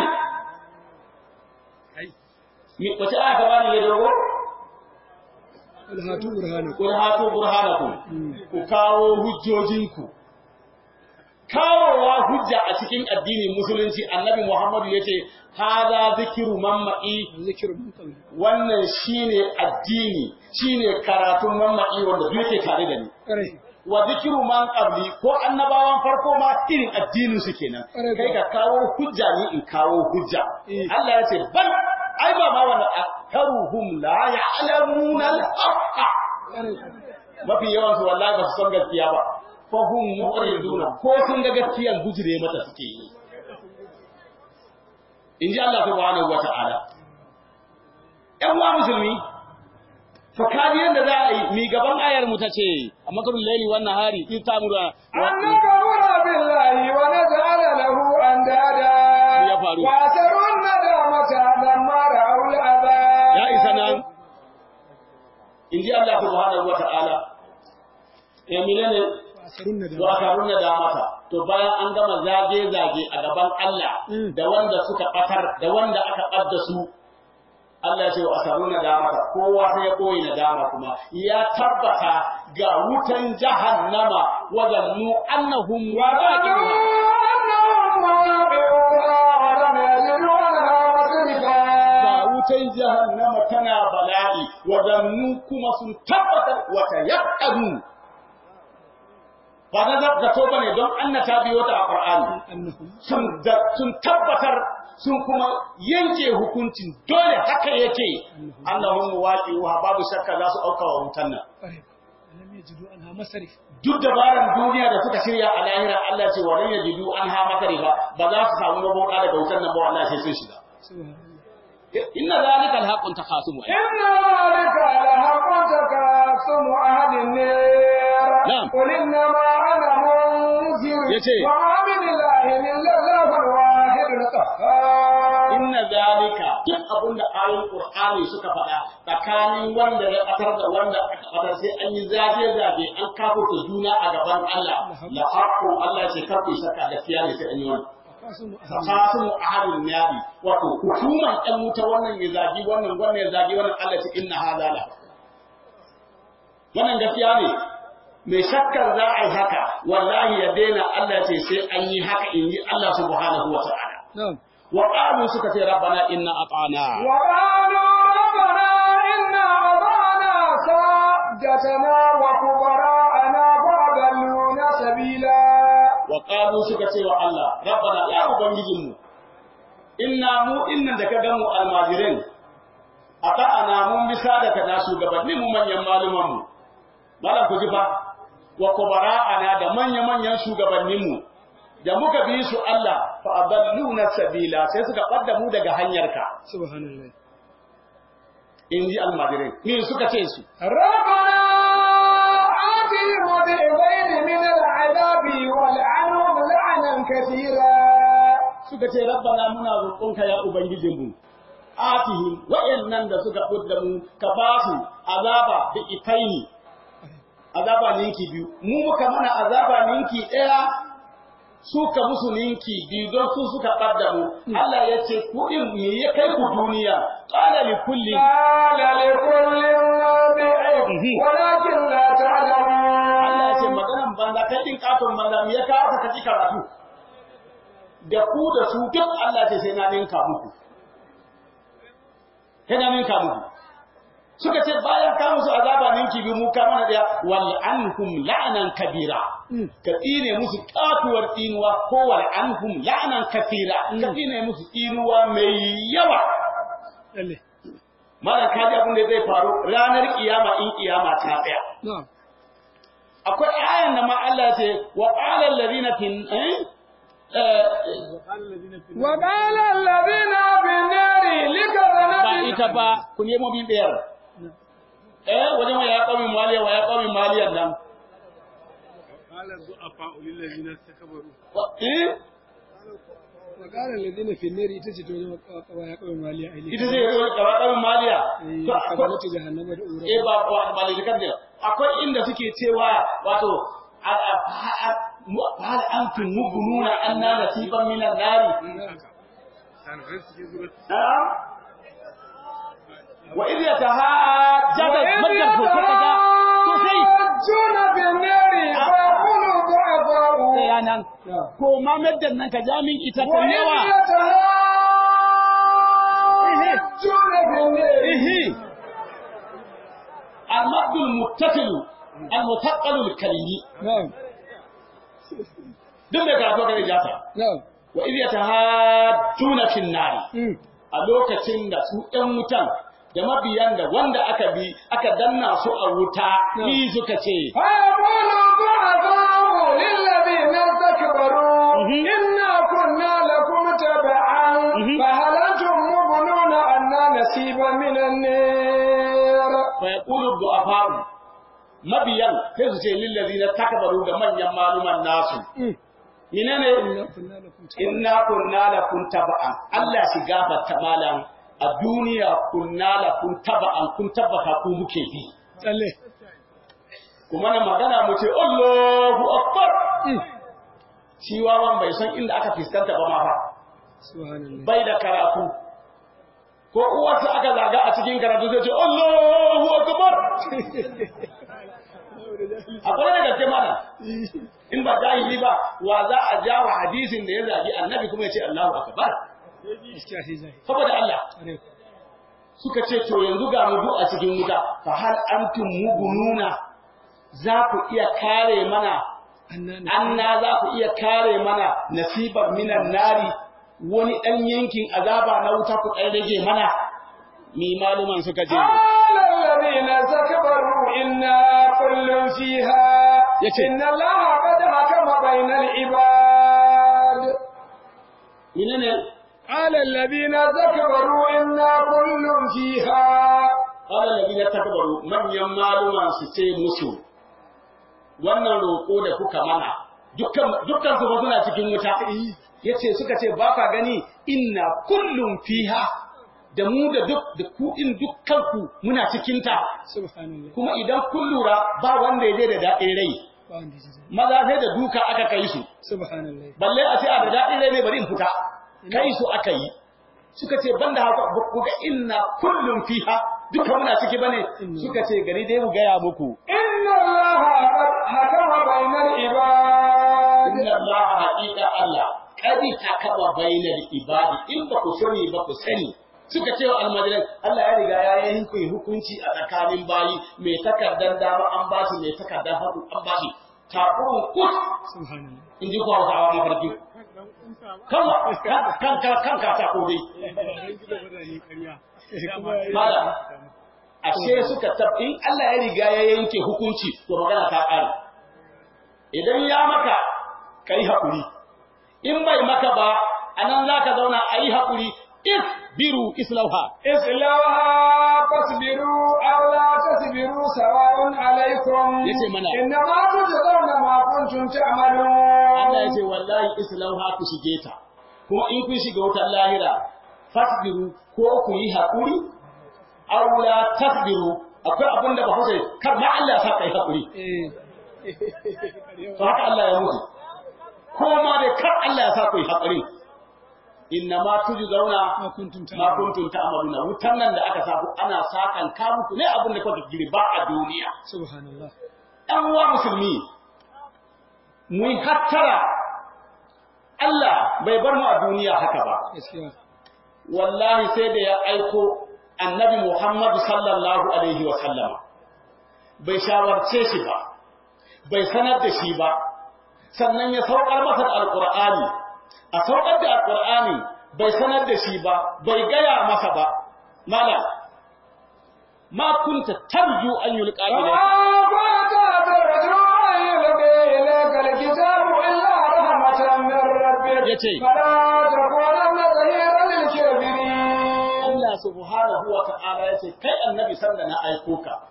Kai. mi wace aya ka bani ya dogo Alhatu burhanu. Qul hatu burhanakum ku kawo hujjojinku kawowa hujja a cikin addinin musulunci annabi Muhammadu yace hada zikiru mamma'i Zikiru mun kawai. wannan shine addini shine karatun mamma'i wanda duk yake tare da ni Kwarai. wa zikiru man qabli ko annabawan farko ma irin addinin su kenan Ƙwarai kai ka kawo hujja ni in kawo hujja Eh. Allah ya ce bal ai ba ma wannan akaruhum la ya'lamuna al-haqqa Kwarai. mafi yawan su wallahi ba su san gaskiya ba fa hum mu'riduna ko sun ga gaskiyan gujire mata suke yi in ji Allah subhanahu wata'ala ƴan uwa musulmi fa kadi yanda za a yi mi gaban ayar mu ta ce a makarun laili wannan hari in ta mura أن نكفر بالله ونجعل له أندادا يا فاروق. وأسروا الندامة لما رأوا العذاب ya isa nan in ji Allah subhanahu wata'ala ya menene Asarun na wa karuna da mata to bayan an gama zage zage a gaban Allah Mm. da wanda suka batar da wanda aka ɓadda su Allah ya ce wa asaruna da mata kowa sai ya koyi nadama kuma ya tabbata ga wutan jahannama wadannu annahum waqi'uha وظنوا أنهم واقعوها ولم يجدوا عنها مصرفا ga wutan jahannama tana bala'i wadannu kuma sun tabbatar wata yaqadu ba na zato bane don annata biyo ta a Qur'ani annahum. sun da- sun tabbatar sun kuma yanke hukuncin dole haka yake annahum waqi'uha babu shakka za su auka wa wutan nan Kwarai. Alam yajidu anha masarif. duk dabaran duniya da suka shirya a lahira Allah ce walan yajidu anha makarifa ba za su samu maboka daga wutan nan ba wallahi sai sun shiga Subhanallah. inna zalika alhaqqun takhasumu إن ذلك لحق تكاسم أهل النار نعم. قل إنما أنا منذر يتي. وما من إله إلا الله الواحد القهار inna zalika duk abin da ayoyin qur'ani suka faɗa tsakanin wanda ya ƙatar da wanda aka ƙatar sai an yi zage zage an kafurta juna a gaban Allah la haqqu Allah ya ce karku shakka gaskiya ne sai an yi wannan Akasumu ahli. fakasimu ahalin nari wato hukuman ɗan wuta wannan ya zagi wannan wannan ya zagi wannan Allah ce inna hadha la wannan gaskiya ne mai shakkar za a yi haka wallahi ya daina Allah ce sai an yi haka in yi Allah subhanahu wa ta'ala Na'am. wa qalu suka ce rabbana inna ata'na وقالوا ربنا إنا أطعنا سادتنا وكبراءنا فأضلونا سبيلا wa qalu suka ce wa Allah rabbana ya ubangijinmu inna mu innan da ka gamu almajirin ata'ana mun bisa da kana shugabanni mu manyan maluman mu malam ku ji fa wa kubara'ana da manya manyan shugabannin mu da muka bi su Allah fa adalluna sabila sai suka ɓadda mu daga hanyarka Subhanallah. in ji almajirin me suka ce su ربنا آتهم ضعفين من العذاب والعنهم لعنا كثيرا suka ce rabbana muna roƙonka ya ubangijinmu atihim wa'annan da suka fudda mu ka ba su azaba da itaini azaba ninki biyu mu muka mana azaba ninki ɗaya su ka musu ninki biyu don su suka ɓadda mu Allah ya ce ku in me ya kai ku duniya qala li kulli قال لكل ضعف ولكن لا Allah ya ce تعلمون maganan banza kai din katon banza me ya kawo ka kaji karatu da ku da su duk Allah ce sai na ninka muku sai na ninka muku suka ce bayan ka musu azaba ninki bi mu ka mana daya wal anhum la'nan kabira ka tsine musu katuwar tsinuwa ko wal anhum la'nan kafira ka tsine musu tsinuwa mai yawa Lalle. mala kaji abin da zai faru ranar kiyama in kiyama ta tsaya Na'am. akwai ayan da ma Allah ce wa qala alladhina fin eh وقال الذين في النار ba لكذنب ita ba ku nemo bin biyar eh wajen wa ya qawmi maliya wa ya qawmi maliyan nan وقال الضعفاء للذين استكبروا eh وقال الذين في النار تجد قوايا قوم ماليا إليه ita zai yi kawaɗar maliya to akwai قبلت جهنم دعورا eh ba ba ba da kan da akwai inda suke cewa wato hal antum mubnuna anna nasiban minan nari كان غير سجن زبط wa idh yatahajjaba madar ko kaga to sai يحجون في النار فيقول الضعفاء sai yanan ko ma maddan nan ka jamin ita ta وإذ yawa يتحاجون في النار ihi المد المتصل المثقل الكلمي نعم duk da karatu ga jata نعم wa idh yatahajjuna fin nari أمم. a lokacin da su ɗan wutan da mabiyan da wanda aka bi aka danna su a wuta ni suka ce فيقول الضعفاء للذين استكبروا مهم. إنا كنا لكم تبعا مهم. فهل أنتم مغنون عنا نصيبا من النار fa yaqulu du'afa'u mabiyan sai su ce lil ladina takbaru da manyan maluman nasu أمم. menene إنا كنا لكم تبعا inna kunna lakum taba'an Allah shi gafarta malam a duniya kunna lakum taba'an kun tabbata ku muke bi تله kuma na magana mu ce Allahu akbar أمم. shi wawan bai san inda aka fiskanta ba ma fa سبحان الله bai da karatu ko uwarsa aka zaga a cikin karatu zai ce Allahu akbar akwai da gaske mana in ba jahili ba wa za a ja wa hadisin da ya zagi annabi kuma ya ce Allahu akbar gaskiya sai zai saboda Allah are suka ce to yanzu ga mu duk a cikin wuta fa hal antum mugununa za ku iya kare mana annana anna za ku iya kare mana nasibar minan nari wani ɗan yankin azaba na wuta ku ɗan rage mana mi maluman suka ce قال الذين استكبروا إنا كل فيها يكي. إن الله قد حكم بين العباد menene قال الذين استكبروا إنا كل فيها qala alladhina takbaru manyan maluman su ce musu wannan roƙo da kuka mana dukkan dukkan su ba suna cikin wuta yace suka ce ba ka gani inna kullum fiha da mu da duk da ku in dukkan ku muna cikin ta subhanallah kuma idan kun lura ba wanda ya je da daɗin rai ba wanda ya ji maza sai da duka aka kai su subhanallah balle a ce a da daɗin rai ne bari in fita kai su aka yi suka ce banda haka ba ku ga inna kullum fiha duka muna ciki bane suka ce gari dai mu gaya muku إن الله قد حكم بين العباد inna allaha haqiqa allah kadi hakama bainal ibadi in ba ku sani ba ku sani suka ce wa almajiran Allah ya riga ya yi yanke hukunci a tsakanin bayi mai takardar dama an ba shi mai takardar hagu an ba shi takurin kus subhanallah in ji kuwa hausawa mafarki kan kan kan kan katako dai Mala, ashe suka tab in Allah ya riga ya yanke hukunci to magana ta ƙare idan ya maka kai haƙuri in bai maka ba anan zaka zauna ayi haƙuri if biru islauha اصلوها فاصبروا أو لا تصبروا سواء عليكم يتي منا. إنما تجزون ما كنتم Allah ya تعملون ce wallahi islauha ku shige ta kuma in kun shiga wutar lahira fasbiru ko ku yi haƙuri aw la tasbiru akwai abin da ba ku sai kar ma Allah ya sa kai haƙuri eh to haka Allah ya mutu ko ma dai kar Allah ya sa ku yi haƙuri inna ma tujzauna ma kuntum ma kuntum ta'maluna wutan nan da aka sa ku ana sakan ka muku ne abin da kuka girba a duniya subhanallah ɗan uwa musulmi mu yi hattara Allah bai bar mu a duniya haka ba gaskiya wallahi sai da ya aiko annabi Muhammadu sallallahu alaihi wa sallama bai shawarce shi ba bai sanar da shi ba sannan ya saukar masa da alqur'ani a saukar da alqur'ani bai sanar da shi ba bai gaya masa ba malam ma kunta tarju an yulqa ilayka ما كنت ترجو أن يلقي إليك الكتاب إلا رحمة من ربك يتي. فلا تكونن ظهيرا للكافرين Allah subhanahu wa ta'ala ya ce, Kai annabi sanda na aiko ka,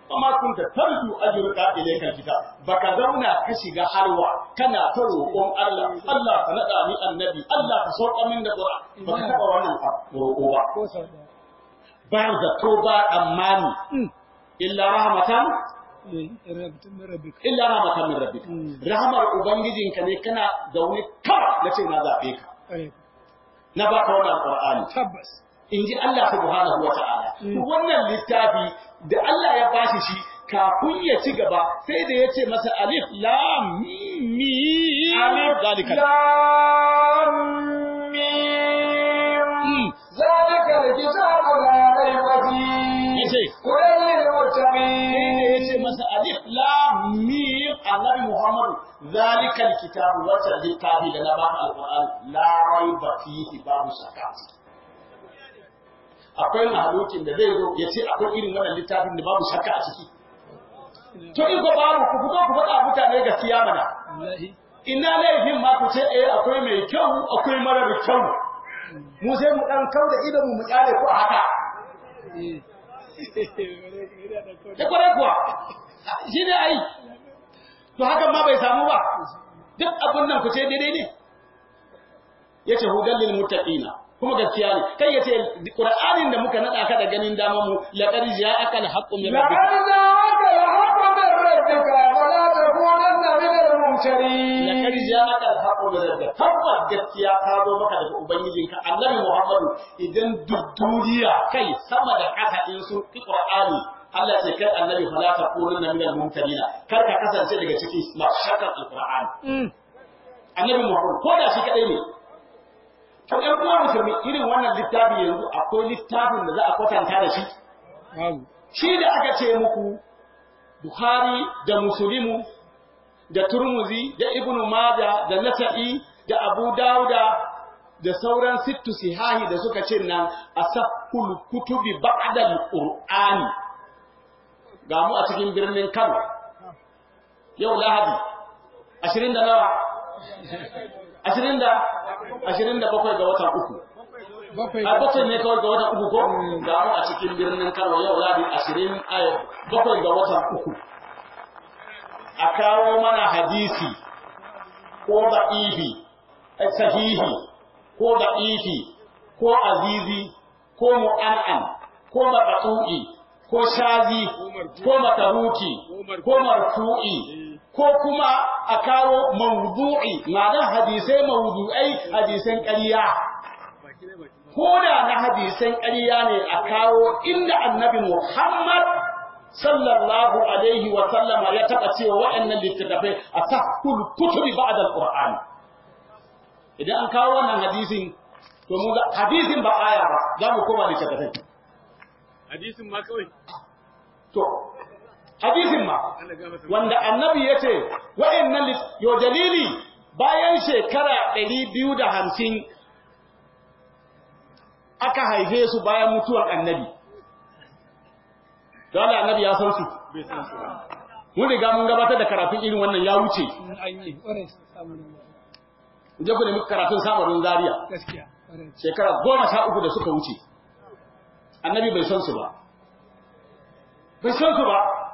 amma kun ta tarju ajruka ilayka kitab baka zauna ka shiga halwa kana ta roƙon Allah Allah ka nada ni annabi Allah ka sauka min da Qur'an baka taba wannan roƙo ba ko sau ɗaya ba zato ba amani illa rahmatan eh rabtun min rabbika illa rahmatan min rabbik Mm. rahmar ubangijinka ne kana zaune kawai nace na zabe ka ƙwarai na baka wannan Qur'ani tabbas in ji Allah subhanahu wa ta'ala. Mm. Wannan littafi da Allah ya bashi shi kafin ya ci gaba sai da ya ce masa alif lam mim zalika لام ميم Mm. ذلك الكتاب لا ريب فيه yace هدى sai da ya للمتقين ce masa alif lam mim annabi Muhammad zalika alkitab wata littafi da na baka alquran la raiba fihi babu shakka akwai mahalukin da zai zo ya ce akwai irin wannan littafin da babu shakka a ciki to in ko babu ku fito ku faɗa mutane gaskiya mana wallahi ina laifin ma ku ce eh akwai mai kyau akwai mara da kyau mu sai mu dan kau da idan mu mu kyale ku a haka eh da kwarai kuwa shi ne ai to hakan ma bai samu ba duk abin nan ku ce daidai ne yace hudan lil muttaqina kuma gaskiya ne kai yace qur'anin da muka nada ka da ganin dama mu laqad ja'aka al haqqu min لقد rabbika جاءك الحق من ربك فلا تكونن من الممترين laqad ja'aka al haqqu min rabbika tabbas gaskiya ta zo maka daga ubangijinka annabi muhammadu idan duk duniya kai sama da ƙasa in su ki qur'ani Allah ce kai annabi fala takununna min al mumtarina kar ka kasance daga cikin mashakar al qur'ani annabi Muhammad ko da shi kadai ne to ɗan uwa musulmi irin wannan littafi yanzu akwai littafin da za a kwatanta da shi babu shi da aka ce muku Bukhari da Muslimu da Turmuzi da Ibn Majah da Nasa'i da Abu Dawuda da sauran sittu sihahi da suka ce nan asahul kutubi ba'da al-Qur'ani ga mu a cikin birnin Kano yau Lahadi 20 da nawa ashirin da ashirin da bakwai ga watan uku bakwai a bakwai ne kawai ga watan uku ko ga mu a cikin birnin kano yau ladi ashirin a bakwai ga watan uku a kawo mana hadisi ko da'ifi eh, sahihi ko da'ifi ko azizi ko mu'an'an ko maqtu'i ko shazi ko mataruki ko marfu'i ko kuma a kawo mawdu'i ma'anar hadisai mawdu'ai hadisan ƙarya ko da na hadisan ƙarya ne a kawo inda annabi Muhammad sallallahu alaihi wa sallama ya taɓa cewa waɗannan littattafai a tahkul kutubi ba'da al-Qur'an idan an kawo wannan hadisin to mu ga hadisin ba aya ba za mu koma littattafai hadisin ma kawai to hadisin ma Allah ga masa wanda annabi ya ce wa'annan lit- yo dalili bayan shekara ɗari biyu da hamsin aka haife su bayan mutuwar annabi dole annabi ya san su bai san su ba mun riga mun gabatar da karatun irin wannan ya wuce in an yi ƙwarai samun je ku nemi karatun samarin zaria gaskiya ƙwarai shekara goma sha uku da suka wuce annabi bai san su ba bai san su ba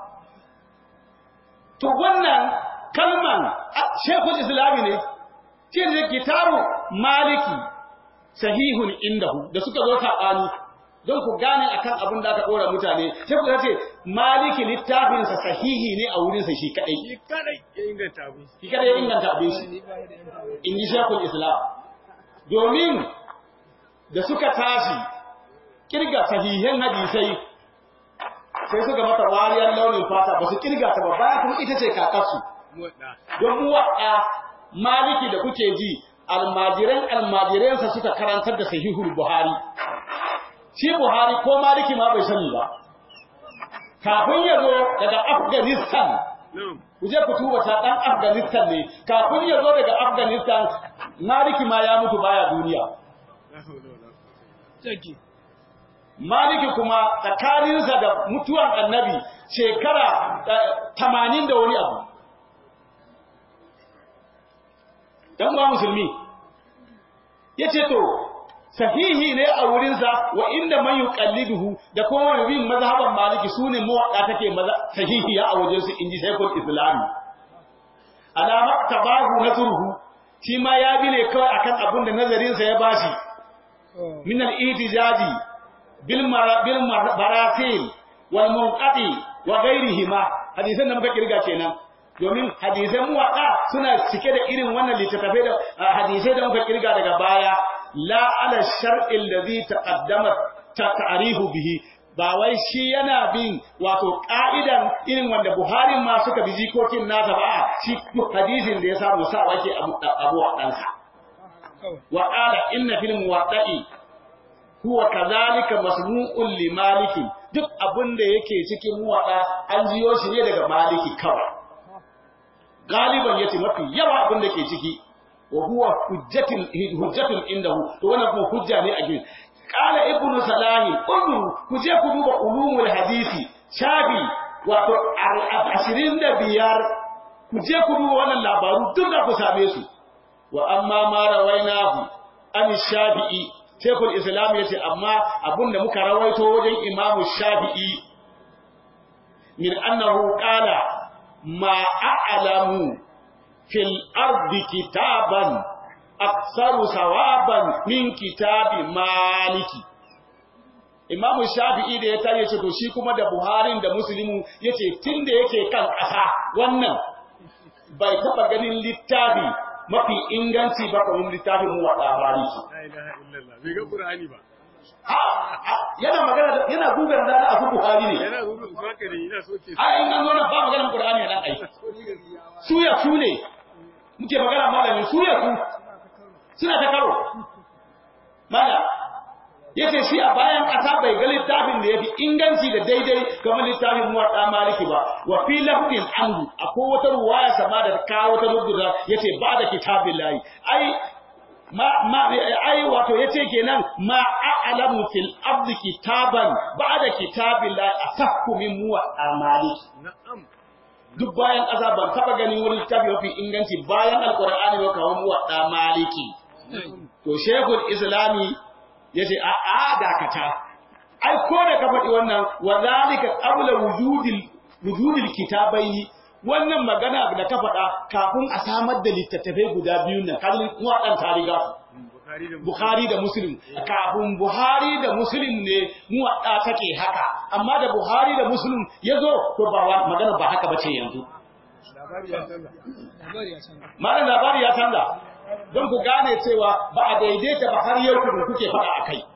to wannan kalman a- shekul islami ne ce da kitabu maliki sahihun indahu da suka zo saɓani don ku gane akan abin da aka ɗora mutane sai ku ce maliki littafinsa sahihi ne a wurinsa shi kaɗai shi kadai ya inganta abin shi kaɗai ya inganta abin shi ni ba da yan tawaye in ji shekul islam domin da suka tashi kirga sahihan hadisai sai suka mata wariyar launin fata ba su kirga ta ba bayan kuma ita ce kakarsu muwadda don muwaɗa maliki da kuke ji almajiran almajiransa suka karantar da sahihul buhari shi buhari ko maliki ma bai sani ba kafin ya zo daga afghanistan na'am ku je ku tuba ta dan Afghanistan ne kafin ya zo daga Afghanistan Maliki ma ya mutu baya duniya la hawla wala quwwata jaki Maliki kuma tsakaninsa da mutuwan Annabi shekara eh, 80 da wani abu dan ba musulmi yace to sahihi ne a wurinsa wa inda man yuqalliduhu da kuma bin mazhaban maliki sune muwadda take maza sahihiya a wajen su inji shaykhul islam alama tabahu nazruhu shi ma ya bi ne kawai akan abin da nazarin sa ya bashi min al-ihtijaji bil bil baratil wal munqati wa ghayrihima hadisan da muka kirga kenan domin hadisan muwadda suna cike da irin wannan littattafai da hadisai da muka kirga daga baya la ala shar'il ladhi taqaddama ta'rifu bihi ba wai shi yana bin wato ka'idan irin wanda Buhari ma suka bi jikokin nasa ba shi hadisin da ya samu sa wake abu a ɗansa wa qala inna fil muwatta'i huwa kadhalika masmu'un li maliki duk abin da yake cikin muwaɗa an jiyo shi ne daga maliki kawai galiban yace mafi yawa abin da ke ciki wa huwa hujjatin hujjatun indahu to wannan kuma hujja ne a gidan qala ibnu salahi kullu ku je ku duba ulumul hadisi shafi wato 25 ku je ku duba wannan labaru duk da ku same su wa amma ma rawainahu an shafi'i shekul islam yace amma abunda muka rawaito wajen imamu shafi'i min annahu qala ma a'lamu fil ardi kitaban aksaru sawaban min kitabi maliki imamu shafi'i da ya tare ce to shi kuma da buharin da muslimu yace tunda yake kan ƙasa wannan bai taba ganin littafi mafi inganci ba kamar littafin mu wada maliki La ilaha illallah. Bai ga Qur'ani ba. yana magana yana gugar da na abu buhari ne Yana gudu su haka ne ina soke su. a in an zo na ba maganar qur'ani nan ai su ya su ne muke magana malami su ya su suna ta karo mala yace shi a bayan ƙasa bai ga littafin da yafi inganci da daidai kamar littafin muwatta maliki ba wa fi lafdin anhu akwai wata ruwaya sama da kawo wata rubuta yace ba da kitabillahi ai ma ma ai wato yace kenan ma a'lamu fil ardi kitaban ba'da kitabillahi asahhu min muwatta maliki Na'am. duk bayan ƙasa ban taɓa ganin wani littafi mafi inganci bayan alƙur'ani ba kamar muwaɗa maliki to shekul islami ya ce a a dakata ai ko da ka faɗi wannan wa zalika qabla wujudil wujudil kitabaini wannan magana da ka faɗa kafin a samar da littattafai guda biyu nan kallin muwaɗan ta riga Bukhari da Muslim. Bukhari da Muslim kafin Buhari da Muslim ne muwaɗa take haka amma da Buhari da Muslim ya zo to ba wa- magana ba haka bace yanzu Labari ya canza. labari ya canza malam labari ya canza don ku gane cewa ba a daidaita ba har yau kuma kuke faɗa a kai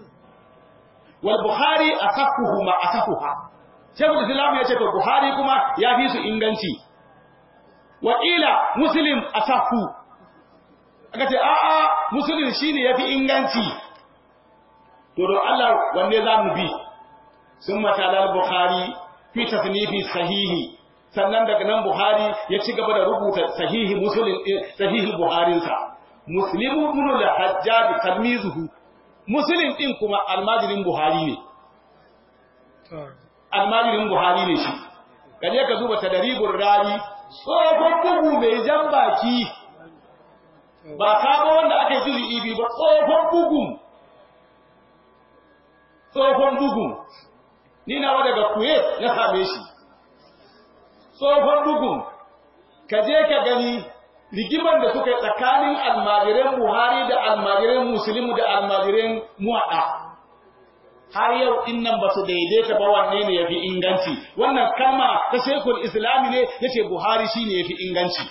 wal bukhari asahuhu ma asahuha shekul islam ya ce to buhari kuma ya fi su inganci wa ila muslim asahu aka ce a'a muslim shine yafi inganci to don Allah wanne za mu bi sun matala bukhari fi tasnifi sahihi sannan daga nan buhari ya ci gaba da rubuta sahihi muslim sahihi buharinsa muslimu ibn al-hajjaj talmizuhu muslim din kuma almajirin buhari ne to almajirin buhari ne shi kaje ka duba tadaribur rari tsohon bugu mai jan baki ba sabo wanda aka yi juzi ibi ba tsohon bugun tsohon bugun ni nawa daga kuwait na same shi tsohon bugun ka je ka gani rigimar da suka yi tsakanin almajiran buhari da almajiran musulmi da almajiran muwaɗa har yau in nan ba su daidaita ba wanne ne ya fi inganci wannan kalma ta shekul islami ne ya ce buhari shi ne ya fi inganci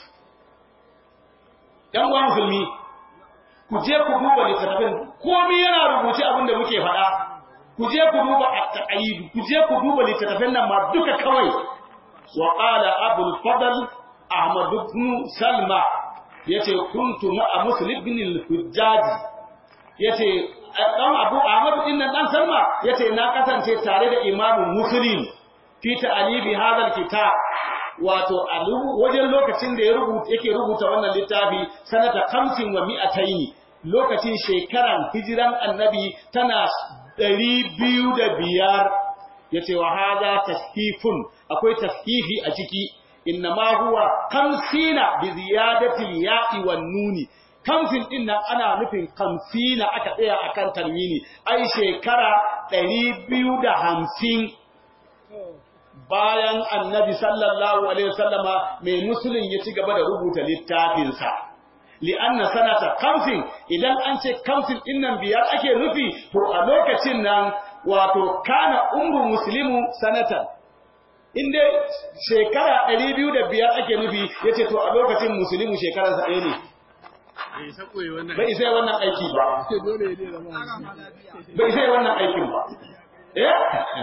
‘yan uwan musulmi ku je ku duba littattafin komi yana rubuce abin da muke faɗa ku je ku duba at-taqayyid ku je ku duba littattafin nan ma duka kawai wa qala abul fadl ahmad ibn salma yace kuntu ma'a muslim ibn al-hujjaj yace dan abu ahmad din nan dan salma yace na kasance tare da imamu muslim fi ta'alibi hadal kitab wato a wajen lokacin da ya rubuta yake rubuta wannan littafi sanata 50 wa mi'ataini lokacin shekaran hijiran annabi tana 205 yace wa hada tashifun akwai tashifi a ciki innama huwa 50 bi ziyadati al-ya'i wan nuni kamsin din nan ana nufin kamsina aka tsaya akan tarmini ai shekara ɗari biyu da hamsin bayan annabi sallallahu alaihi wasallama mai musulun ya ci gaba da rubuta littafinsa li'anna sanata kamsin idan an ce kamsin din nan biyar ake nufi to a lokacin nan wato kana umru muslimu sanatan in dai shekara ɗari biyu da biyar ake nufi ya ce to a lokacin musulmi shekararsa ɗaya ne bai sako yi wannan bai sai wannan aiki ba ce dole ne zama bai sai wannan aikin ba eh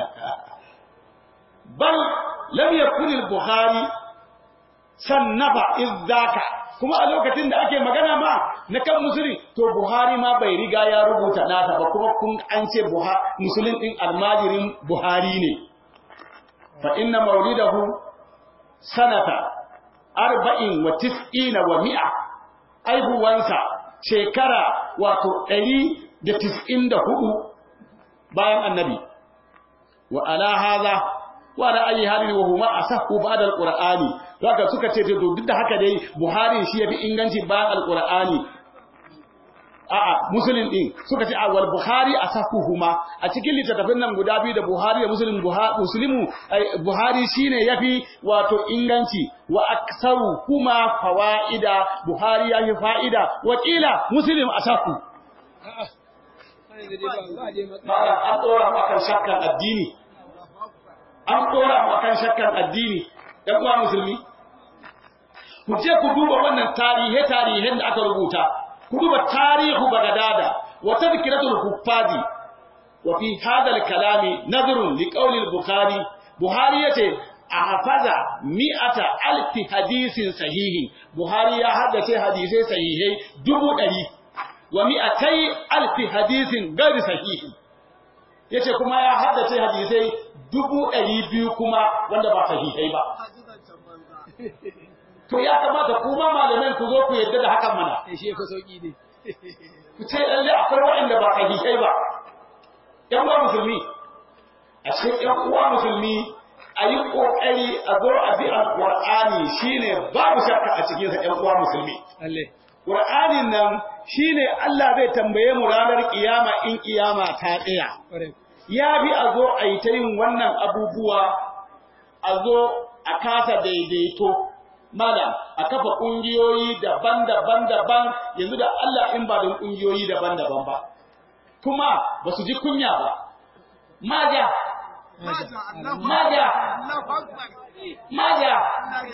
bal lam yakun al-bukhari sannafa izzaka kuma a lokacin da ake magana ma na kan musulun to buhari ma bai riga ya rubuta nasa ba kuma kun an ce musulun din almajirin buhari ne fa inna maulidahu sanata arba'in wa tis'ina wa mi'a aihuwansa shekara wato ɗari da tis'in da hudu bayan annabi wa ala haza wa ala ayi halin wa huma asahhu ba'da alqur'ani haka suka ce to duk da haka dai buhari shi yafi inganci bayan alqur'ani a'a muslim din suka ce wal buhari asahuhuma a cikin littattafan nan guda biyu da buhari da muslim muslimu buhari shine yafi wato inganci wa aksaru kuma fawaida buhari yafi fa'ida wa kila muslim asahu a'a sai da dai ba ba dai ba matsala an dora maka shakkan addini an dora maka shakkan addini ɗan uwa musulmi ku je ku duba wannan tarihe tarihen da aka rubuta ku duba tarihu bagadada wa tadhkiratul huffazi wa fi hadha al-kalami nadhrun li qawli al-bukhari buhari yace ahfaza mi'ata alfi hadisin sahihi buhari ya haddace hadisai sahihai dubu ɗari wa mi'atai alfi hadisin gari sahihi yace kuma ya haddace hadisai dubu ɗari biyu kuma wanda ba sahihai ba to ya kamata kuma malaman ku zo ku yadda da hakan mana sai shi fa sauki ne ku ce lalle akwai waɗanda ba sahihai ba ƴan uwa musulmi a cikin ƴan uwa musulmi a yi ƙoƙari a zo a bi alƙur'ani shine babu shakka a cikinsa ƴan uwa musulmi lalle ƙur'anin nan shine Allah zai tambaye mu ranar kiyama in kiyama ta tsaya kware ya bi a zo a yi ta yin wannan abubuwa a zo a kasa daidaito malam a kafa ƙungiyoyi daban-daban daban yanzu da Allah in ba don ƙungiyoyi daban-daban ba kuma ba su ji kunya ba maja maja maja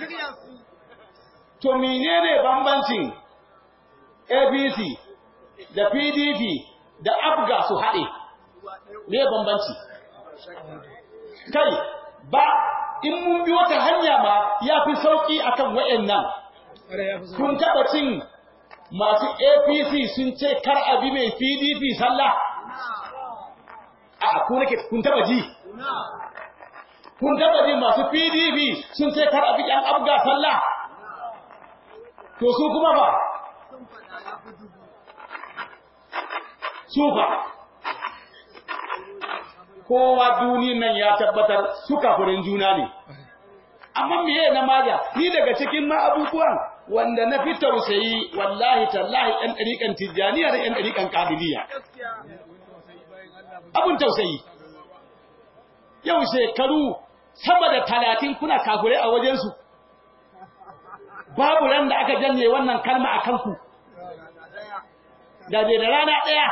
to menene bambancin APC da PDP da ABGA su haɗe me bambanci kai ba in mun bi wata hanya ma ya fi sauƙi akan wayannan kware ya fi sauki kun taɓa cin masu APC sun ce kar a bi mai PDP sallah a ku nake kun taɓa ji kun taɓa ji masu PDP sun ce kar a bi ɗan abga sallah to su kuma ba su fa kowa duniyan nan ya tabbatar su kafirin juna ne amma meye na maja ni daga cikin ma abubuwan wanda na fi tausayi wallahi tallahi ɗan ɗariƙan tijjaniya da ɗan ɗariƙan ƙabiliya abun tausayi yau shekaru sama da talatin kuna kafirai a wajensu babu ran da aka janye wannan kalma a kanku da dai da rana ɗaya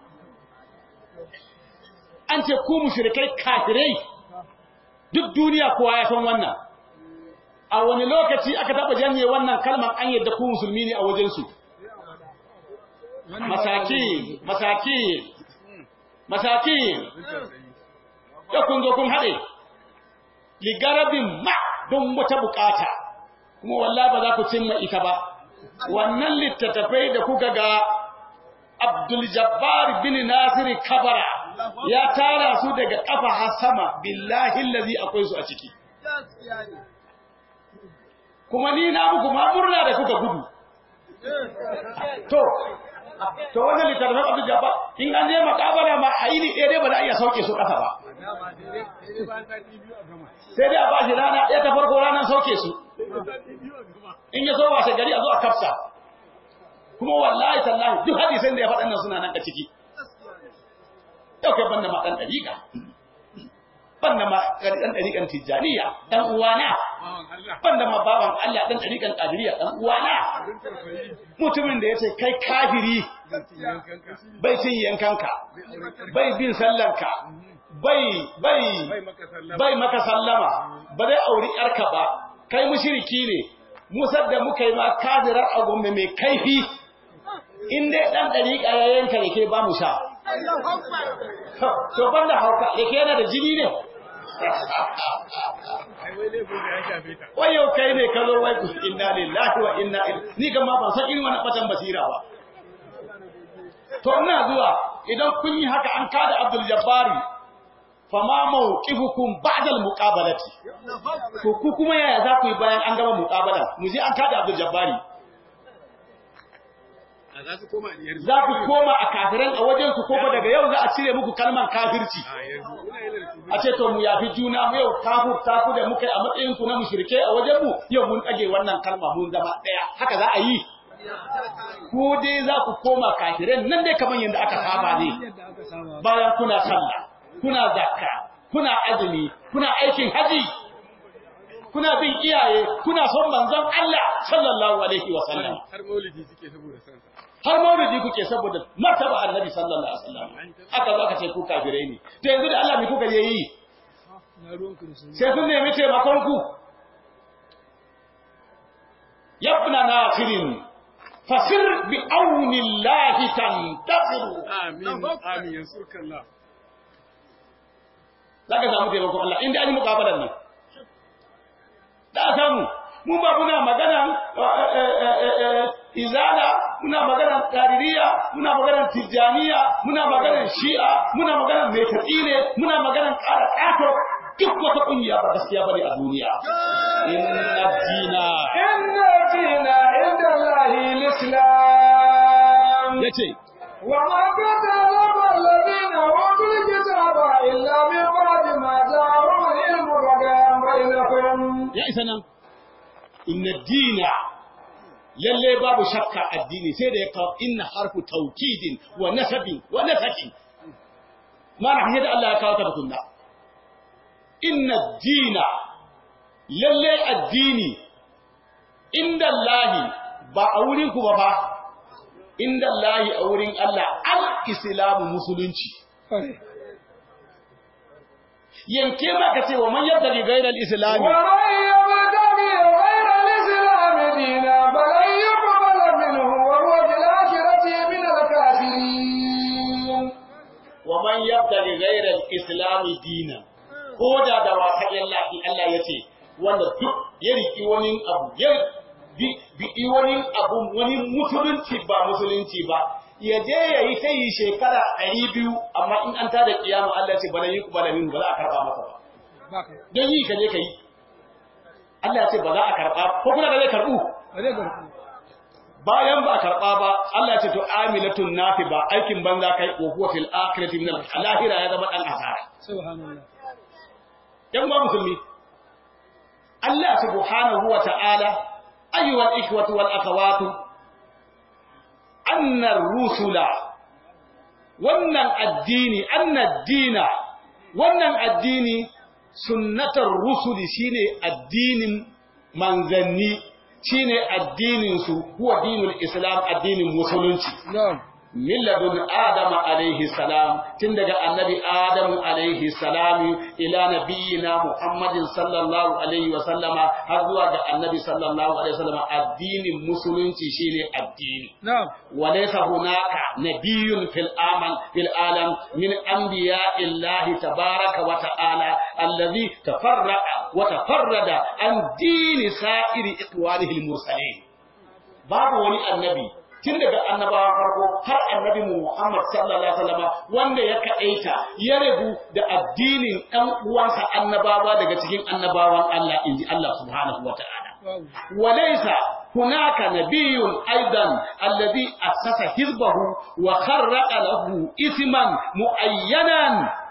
an ce ku mushrikai kafirai duk duniya kowa ya san wannan a wani lokaci aka taba janye wannan kalmar an yadda ku musulmi ne a wajensu masaki masaki masaki da kun zo kun haɗe ligarabin ma don wata bukata kuma wallahi ba za ku cimma ita ba wannan littattafai da kuka ga Abdul Jabbar bin Nasir Kabara ya tara su daga kafa har sama billahi allazi akwai su a ciki kuma ni na muku ma murna da kuka gudu to to wannan littattafan Abdul Jabbar in an je makabara ma aini ɗaya dai ba za a iya sauke su ƙasa ba sai dai a ba shi rana ɗaya ta farko ranar sauke su in ya so washe gari a zo a kafsa kuma wallahi tallahi duk hadisan da ya faɗa nan suna nan a ciki yau kai banda ma ɗan ɗariƙa banda ma ɗan ɗariƙan tijjaniya ɗan uwana Bawan Allah. banda ma baban Allah ɗan ɗariƙan ƙadiriya ɗan uwana Abin tausayi. mutumin da ya ce kai kafiri Zan ci yankanka. bai cin yankanka Bai auren ƙarfi. bai bin sallanka bai bai Bai maka sallama. bai maka sallama ba zai auri yarka ba kai mushriki ne musar da muka yi ma kafirar agombe mai kaifi in dai dan dariƙa ya yanka yake ba mu sha to banda hauka yake yana da jini ne Ai wai laifin da ya shafe ta. wai yau kai ne ka zo wai ku inna lillahi wa inna ilaihi ni kan ma ban san irin wannan batan basira ba to ina zuwa idan kun yi haka an kada Abdul Jabbari fama mawqifukum ba'da al-muqabalati to ku kuma yaya za ku yi bayan an gama muqabala mu je an kada Abdul Jabbari A za su koma yanzu. za ku koma a kafiran a wajen su koko daga yau za a cire muku kalmar kafirci A yanzu. Ina yin da su. a ce to mu yafi juna mu yau kafur ta ku da muka yi a matsayin ku na mushrike a wajen mu yau mun dage wannan kalma mun zama daya haka za a yi ko dai za ku koma kafiran nan dai kamar yadda aka saba ne yadda aka saba bayan kuna sallah kuna zakka kuna azumi kuna aikin haji kuna bin iyaye kuna son manzon Allah sallallahu alaihi wa sallam Har maulidi suke saboda sansa. har maulidi kuke saboda martaba annabi sallallahu alaihi wasallam aka zo aka ce ku kafirai ne to yanzu da Allah me kuka je yi na ruwan ku da su sai sun nemi taimakon ku yabna nafirin fasir bi aunillahi tantasiru Amin. Amin. Yansurka Allah. zaka samu taimakon Allah inda an yi mukabalan nan da a samu mu ba muna magana izala muna magana qaririya muna magana tijaniya muna magana shi'a muna magana mai ne muna magana ƙara ƙato duk wata ƙungiya ba gaskiya bane a duniya inna dina إن الدين عند الله الإسلام yace وما كتب الذين أوتوا الكتاب إلا من بعد ما جاءهم العلم بغيا بينهم ya isa nan inna dina lalle babu shakka addini sai da ya kawo inna harfu taukidin wa nasabin wa nasakin mana hanyar da Allah ya kawo ta tukunna inna dina lalle addini inda Allahi ba a wurin ku ba ba inda Allahi a wurin Allah al-islamu musulunci kware yanke ma ka ce wa man yabda li ghayra al-islami ومن يبتغي غير الإسلام دينا فلن يقبل منه وهو في الآخرة من الكافرين wa man yabtaghi ghayra al-islam dinan ko da da wasa Allah Allah yace wanda duk ya riki wani abu ya bi bi wani abu wani musulunci ba musulunci ba ya je ya yi sai shekara 200 amma in an tada kiyama Allah ya ce bala yi bala min ba za a karba masa ba ba ka dan yi ka je ka yi Allah ya ce ba za a karba ko kuma da zai karbu ba zai garku bayan ba a karɓa ba Allah ya ce to amilatun nafi ba aikin banza kai wa huwa fil akhirati min al lahira ya zama dan asara subhanallah yan uwa musulmi Allah subhanahu wa ta'ala ayyuha al ikhwatu wal akhawatu anna rusula wannan addini anna dina wannan addini sunnatar rusuli shine addinin manzanni shine addinin su huwa dinul islam addinin musulunci na'am min ladun adama alaihi salam tun daga annabi adamu alaihi salam ila nabiyina muhammadin sallallahu alaihi wa sallama har zuwa ga annabi sallallahu alaihi wa sallama addinin musulunci shine addini na'am وليس هناك نبي في العالم في العالم من انبياء الله تبارك وتعالى الذي تفرق وتفرد عن دين سائر اخوانه المرسلين babu wani annabi tun daga annabawan farko har annabi Muhammad sallallahu alaihi wasallam wanda ya kaɗaita ya rabu da addinin ɗan uwansa annabawa daga cikin annabawan Allah inji Allah subhanahu wa ta'ala babu وليس هناك نبي أيضا الذي أسس حزبه وخرق له اسما معينا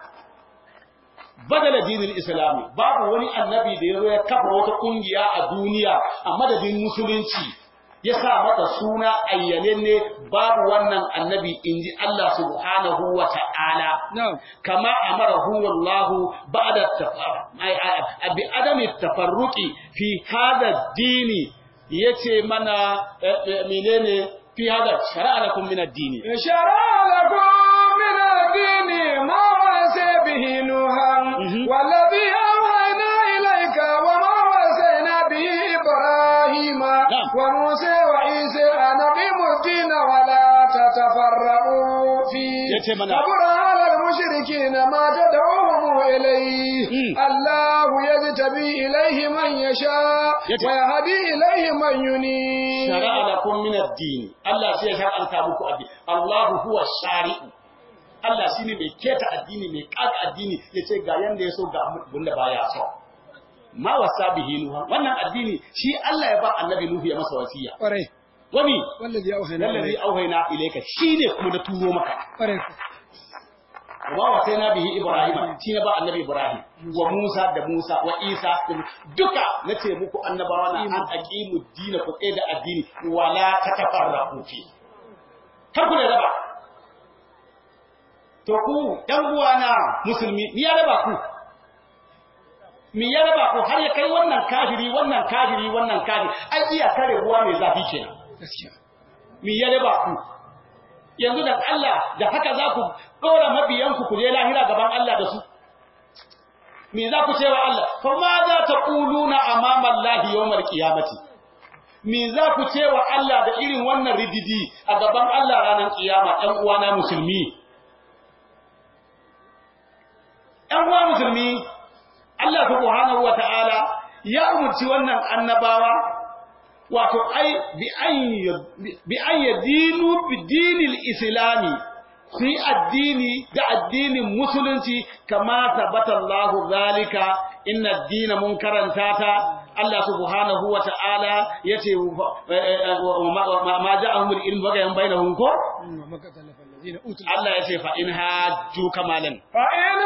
بدل دين الإسلام باب ولي النبي da yazo ya kafa wata kungiya a duniya a madadin musulunci ya sa mata suna ayyanenne babu wannan annabi inji Allah subhanahu wa ta'ala na'am kama amarahu wallahu ba'da bi adami tafarruqi fi hada dini yace mana eh, eh, menene fi hada shar'a lakum min ad-dini شرع لكم من الدين ما وسى به نوحا مهم. والذي أوحينا إليك وما وسينا به إبراهيم نعم. وموسى وعيسى أن أقيموا الدين ولا تتفرقوا فيه yace mana كبر على المشركين ما تدعوهم إليه مم. الله يجتبي إليه من يشاء yace ويهدي إليه من ينيب shara'a lakum min ad-din Allah sai ya shar'anta muku addini Allahu huwa shari'u Allah shine mai keta addini mai kaga addini yace ga yanda yaso ga abin da baya so ma wasa bihi nuha wannan addini shi Allah ya ba annabi Nuhu ya masa wasiya kwarai wani wallazi auhayna lallazi auhayna ilayka shine kuma da turo maka kwarai wa wasaina bihi ibrahim shi ne ba annabi ibrahim wa musa da musa wa isa da- duka nace muku annabawa na an aqimu dina ku tsaye da addini wala tatafarraqu fi kar ku da raba to ku ɗan uwana musulmi ni ya raba ku mi ya raba ku har ya kai wannan kafiri wannan kafiri wannan kafiri ai iya kare ruwa mai zafi kenan gaskiya mi ya raba ku yanzu da Allah da haka za ku ɗora mabiyanku ku je lahira gaban Allah da su me za ku cewa Allah fa ma za ta quluna amama Allah yawmal qiyamati me za ku cewa Allah da irin wannan rididi a gaban Allah ranar kiyama ɗan uwana musulmi ɗan uwa musulmi Allah subhanahu wata'ala ya umurci wannan annabawa wato ai bi an yadinu bi dinil islami su yi addini da addinin musulunci kama tabbata Allah zalika inna addina mun karanta ta Allah subhanahu wa ta'ala yace ma ja'ahum al-ilm bagayan bainahum ko wa maka talafa allazina utul Allah yace fa in hajju kamalan فإن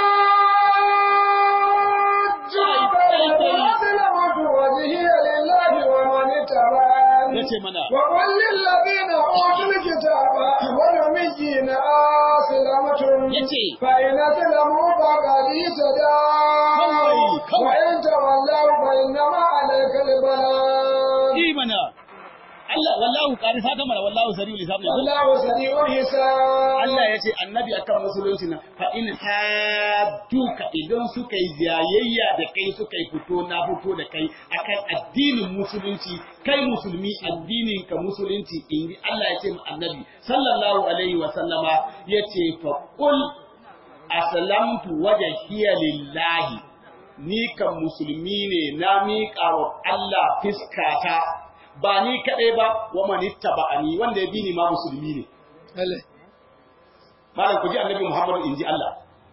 هاجوك فأسلمت وجهي لله ومن اتبعني yace mana وقل للذين أوتوا الكتاب والأميين أسلمتم yace فإن أسلموا فقد اهتدوا كوي، كوي. وإن تولوا فإنما عليك البلاغ imana Allah wallahu qari saka mana wallahu sariul hisab ne والله سريع الحساب Allah ya ce annabi akan musulunci na fa in hadduka idan suka yi jayayya da kai suka yi fito na fito da kai akan addinin musulunci kai musulmi addinin ka musulunci in Allah ya ce mu annabi sallallahu alaihi wa sallama ya ce fa qul aslamtu wajhiya lillahi ni kan musulmi ne na miƙa wa Allah fiskata ba ni kaɗai ba wa manittaba'ani wanda ya bi ni ma musulmi ne lalle malam ku ji annabi Muhammadu inji Allah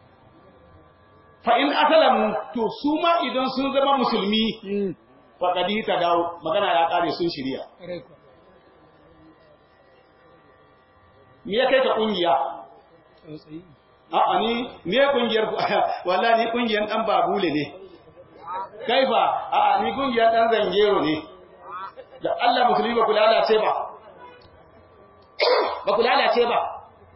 fa in asalamu to su ma idan sun zama musulmi mm fa kadi ta dawo magana ya kare sun shirya kwarai kuwa me ya kai ka kungiya tsautsayi a'a ni me kungiyar ku wallahi ni kungiyar dan babule ne kaifa a'a ni kungiyar dan zangero ne da Allah musulmi ba ku lalace ba ba ku lalace ba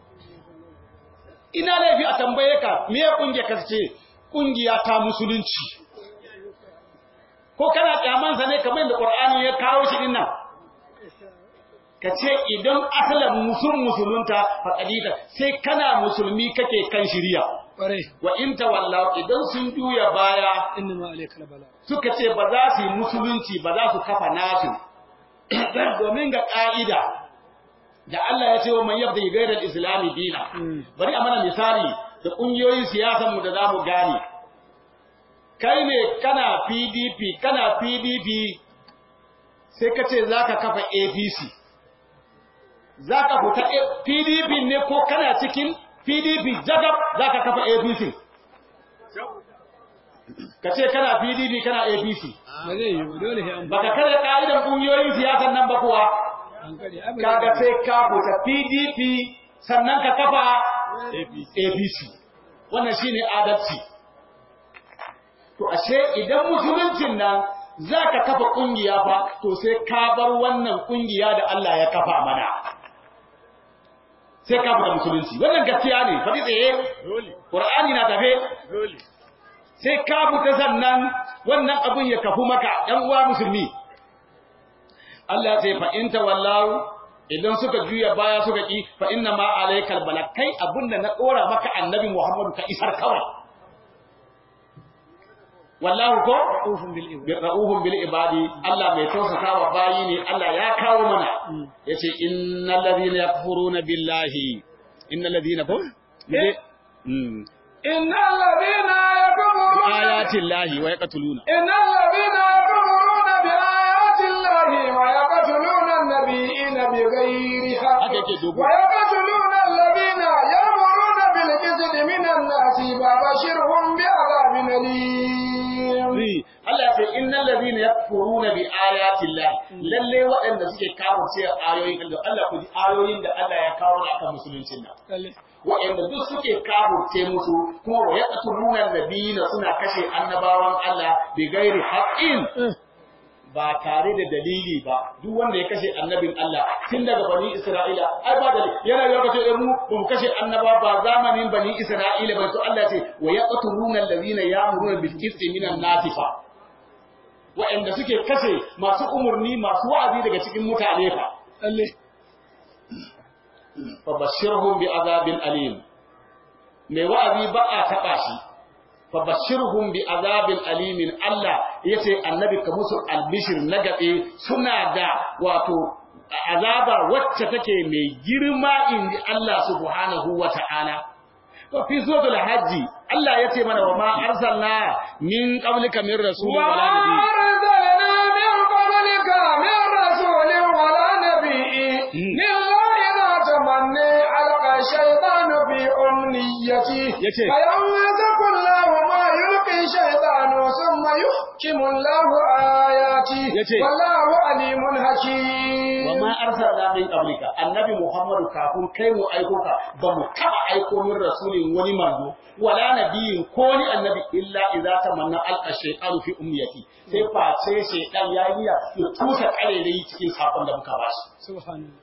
ina laifi a tambaye ka me kungiyar ka ce kungiya ta musulunci ko kana kyamansa ne kamar da Qur'ani ya kawo shi dinnan ka ce idan asalin musul musulunta faƙadita sai kana musulmi kake kan shirya kwarai wa in tawallaw idan sun juya baya inna ma alaikal bala suka ce ba za su yi musulunci ba za su kafa nasu domin ga ƙa'ida da Allah ya ce wa man yabda gairar islami dina Mm. bari a mana misali da ƙungiyoyin siyasar mu da za mu gane kai ne kana PDP kana PDP sai ka ce za ka kafa APC za ka fita A- PDP ne ko kana cikin PDP jagab za ka kafa APC ka ce kana PDP kana APC ba zai yi ba dole sai an baka kare ka'idan kungiyoyin siyasan nan ba kuwa an kare abin kaga sai ka fita PDP sannan ka kafa APC APC wannan shine adalci to ashe idan musuluncin nan za ka kafa ƙungiya fa to sai ka bar wannan ƙungiya da Allah ya kafa mana sai ka fita musulunci wannan gaskiya ne faɗi tsaye Dole. Qur'ani na tafe Dole. sai ka fita sannan wannan abun ya kafu maka ɗan uwa musulmi Allah ya ce fa in tawallahu idan suka juya baya suka ki fa inna ma alaykal balak kai abunda na dora maka annabi Muhammadu ka isar kawai wallahu ko Ufun bil ibad. bi ra'uhum bil ibadi Allah mai tausasa wa bayi ne Allah ya kawo mana yace innal ladhina yakfuruna billahi innal ladhina ko mm إن الذين يكفرون ayati llahi wa yaqtuluna إن الذين يكفرون بآيات الله ويقتلون النبيين بغير حق Haka yake dogo. ويقتلون الذين يأمرون بالقسط من الناس فبشرهم بعذاب أليم Ri, Allah ya ce innal ladhina yakfuruna bi ayati llahi lalle waɗanda suke kafirce ayoyin Allah Allah ku ji ayoyin da Allah ya kawo na akan musuluncin nan Lalle. waɗanda duk suke kafirce musu kuma wa yaqtuluna nabiyina suna kashe annabawan Allah bi gairi haqqin ba tare da dalili ba duk wanda ya kashe annabin Allah tun daga bani Isra'ila ai ba dalili yana yi kace eh mu ba mu kashe annaba ba zamanin bani Isra'ila ba to Allah ce wa yaqtuluna allazina ya'muruna bil qisti minan nasifa wa'anda suke kashe masu umurni masu wa'azi daga cikin mutane fa Lalle. fa bashirhum bi azabin alim mai wa'azi ba a taba shi fa bashirhum bi azabin alimin Allah yace annabi ka musu albishir na gabe suna da wato azaba wacce take mai girma inji Allah subhanahu wata'ala to fi suratul hajji Allah yace mana wa ma arsalna min qablika min rasulin wala nabiy وما أرسلنا من قبلك من رسول ولا نبي إلا إذا تمنى ألقى الشيطان في أمنيته يتي. فينسك الله ما يلقي الشيطان ثم يحكم الله آياته يتي. والله عليم حكيم wa ma arsalna min qablika annabi muhammadu kafin kai mu aiko ka ba mu taba aiko min rasulin wani manzo wala nabiyin ko ni annabi illa idza tamanna alqa shaytanu fi umniyati sai face shaytan ya yi ya tusa karerai cikin sakon da muka bashi Subhanallah.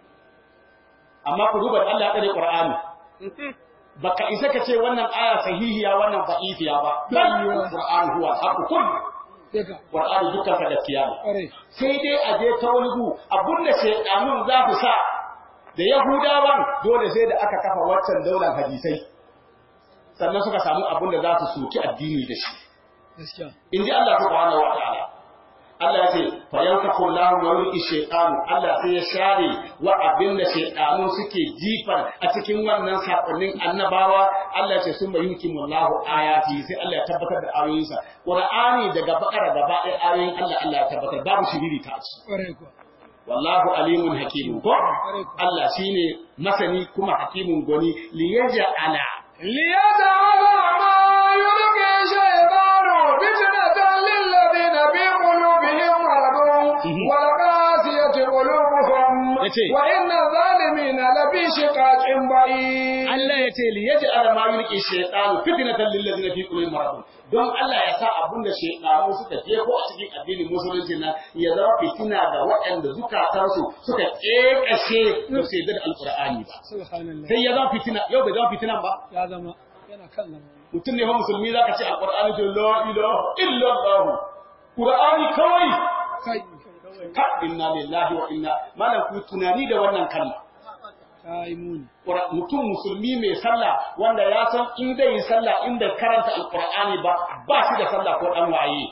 amma ku duba da Allah ya kare qur'ani baka isa ka ce wannan aya sahihiya wannan da'ifiya ba bal qur'an huwa haqqu kulli Sai ka. qur'ani dukkan sa gaskiya ne Ƙwarai. sai dai a je ta wani gu abinda shaidanun za su sa da yahudawan dole sai da aka kafa waccan daular hadisai sannan suka samu abin da za su soki addini da shi Gaskiya. in ji Allah subhanahu wa ta'ala Allah ya ce fa yanfaku Allahu wa yulqi shaytanu Allah sai ya share wa abin da shaytanu suke jifar a cikin wannan sakonnin annabawa Allah ya ce sun bayyuki Allahu ayati sai Allah ya tabbatar da ayoyinsa Qur'ani daga bakara gaba ɗaya ayoyin Allah Allah ya tabbatar babu shiriri ta ci Ƙwarai kuwa. wallahu alimun hakimun ko Allah shine masani kuma hakimun goni liyaj'ala ليجعل ما يلقي الشيطان فتنة للذين في قلوبهم مرض والقاسية قلوبهم يتي. وإن الظالمين لفي شقاق بعيد Allah ya ce liyaj'ala ma yulqi shaytanu fitnatan lil ladina fi qulubihim marad don Allah ya sa abunda shaytanu suka jefo a cikin addinin musulunci nan ya zama fitina ga waɗanda zukatansu suka kekashe da su yadda da alqur'ani ba Subhanallah. sai ya zama fitina yau bai zama fitinan ba Ya zama. Yana kan zama. mutum ne fa musulmi zaka ce alqur'ani ce la ilaha illa allah qur'ani kawai Kai. ka inna lillahi wa inna malam ku tunani da wannan kalma Ta yi muni. Qur'an- mutum musulmi mai sallah wanda ya san in zai yi sallah in bai karanta alqur'ani ba ba shi da sallah ko dan waye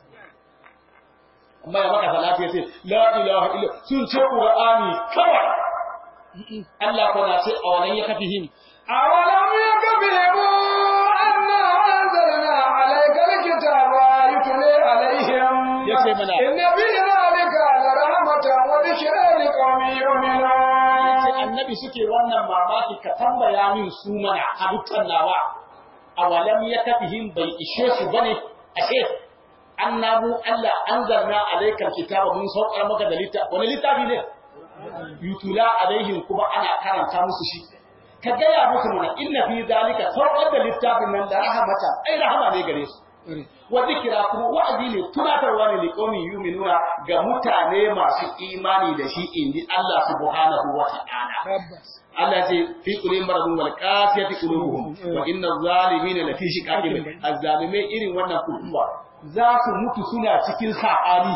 amma ya maka salati ya ce la ilaha illa sun ce qur'ani kawai Allah ko na ce a wannan ya kafihim أولم يكفهم أنا أنزلنا عليك الكتاب يتلي عليهم يتي منا. إن في ذلك لرحمة وذكرى لقوم sai يؤمنون annabi suke wannan mamaki ka tambaya min su mana halittar nawa awalam ya kafihim bai ishe su bane ashe annabu Allah anzalna alaikal kitaba mun saukar maka da littafi wani littafi ne yutula alaihim kuma ana karanta musu shi ka gaya musu mana inna fi zalika saukar da littafin nan da rahamata ai rahama ne gare su wa zikira kuma wa'azi ne tunatarwa ne li qaumin yu'minuna ga mutane masu imani da shi inji Allah subhanahu wa ta'ala tabbas Allah ce fi qulubihim maradun wal qasiyati qulubuhum wa inna zalimina lafi shiqaqin azzalimai irin wannan kuma za su mutu suna cikin saɓani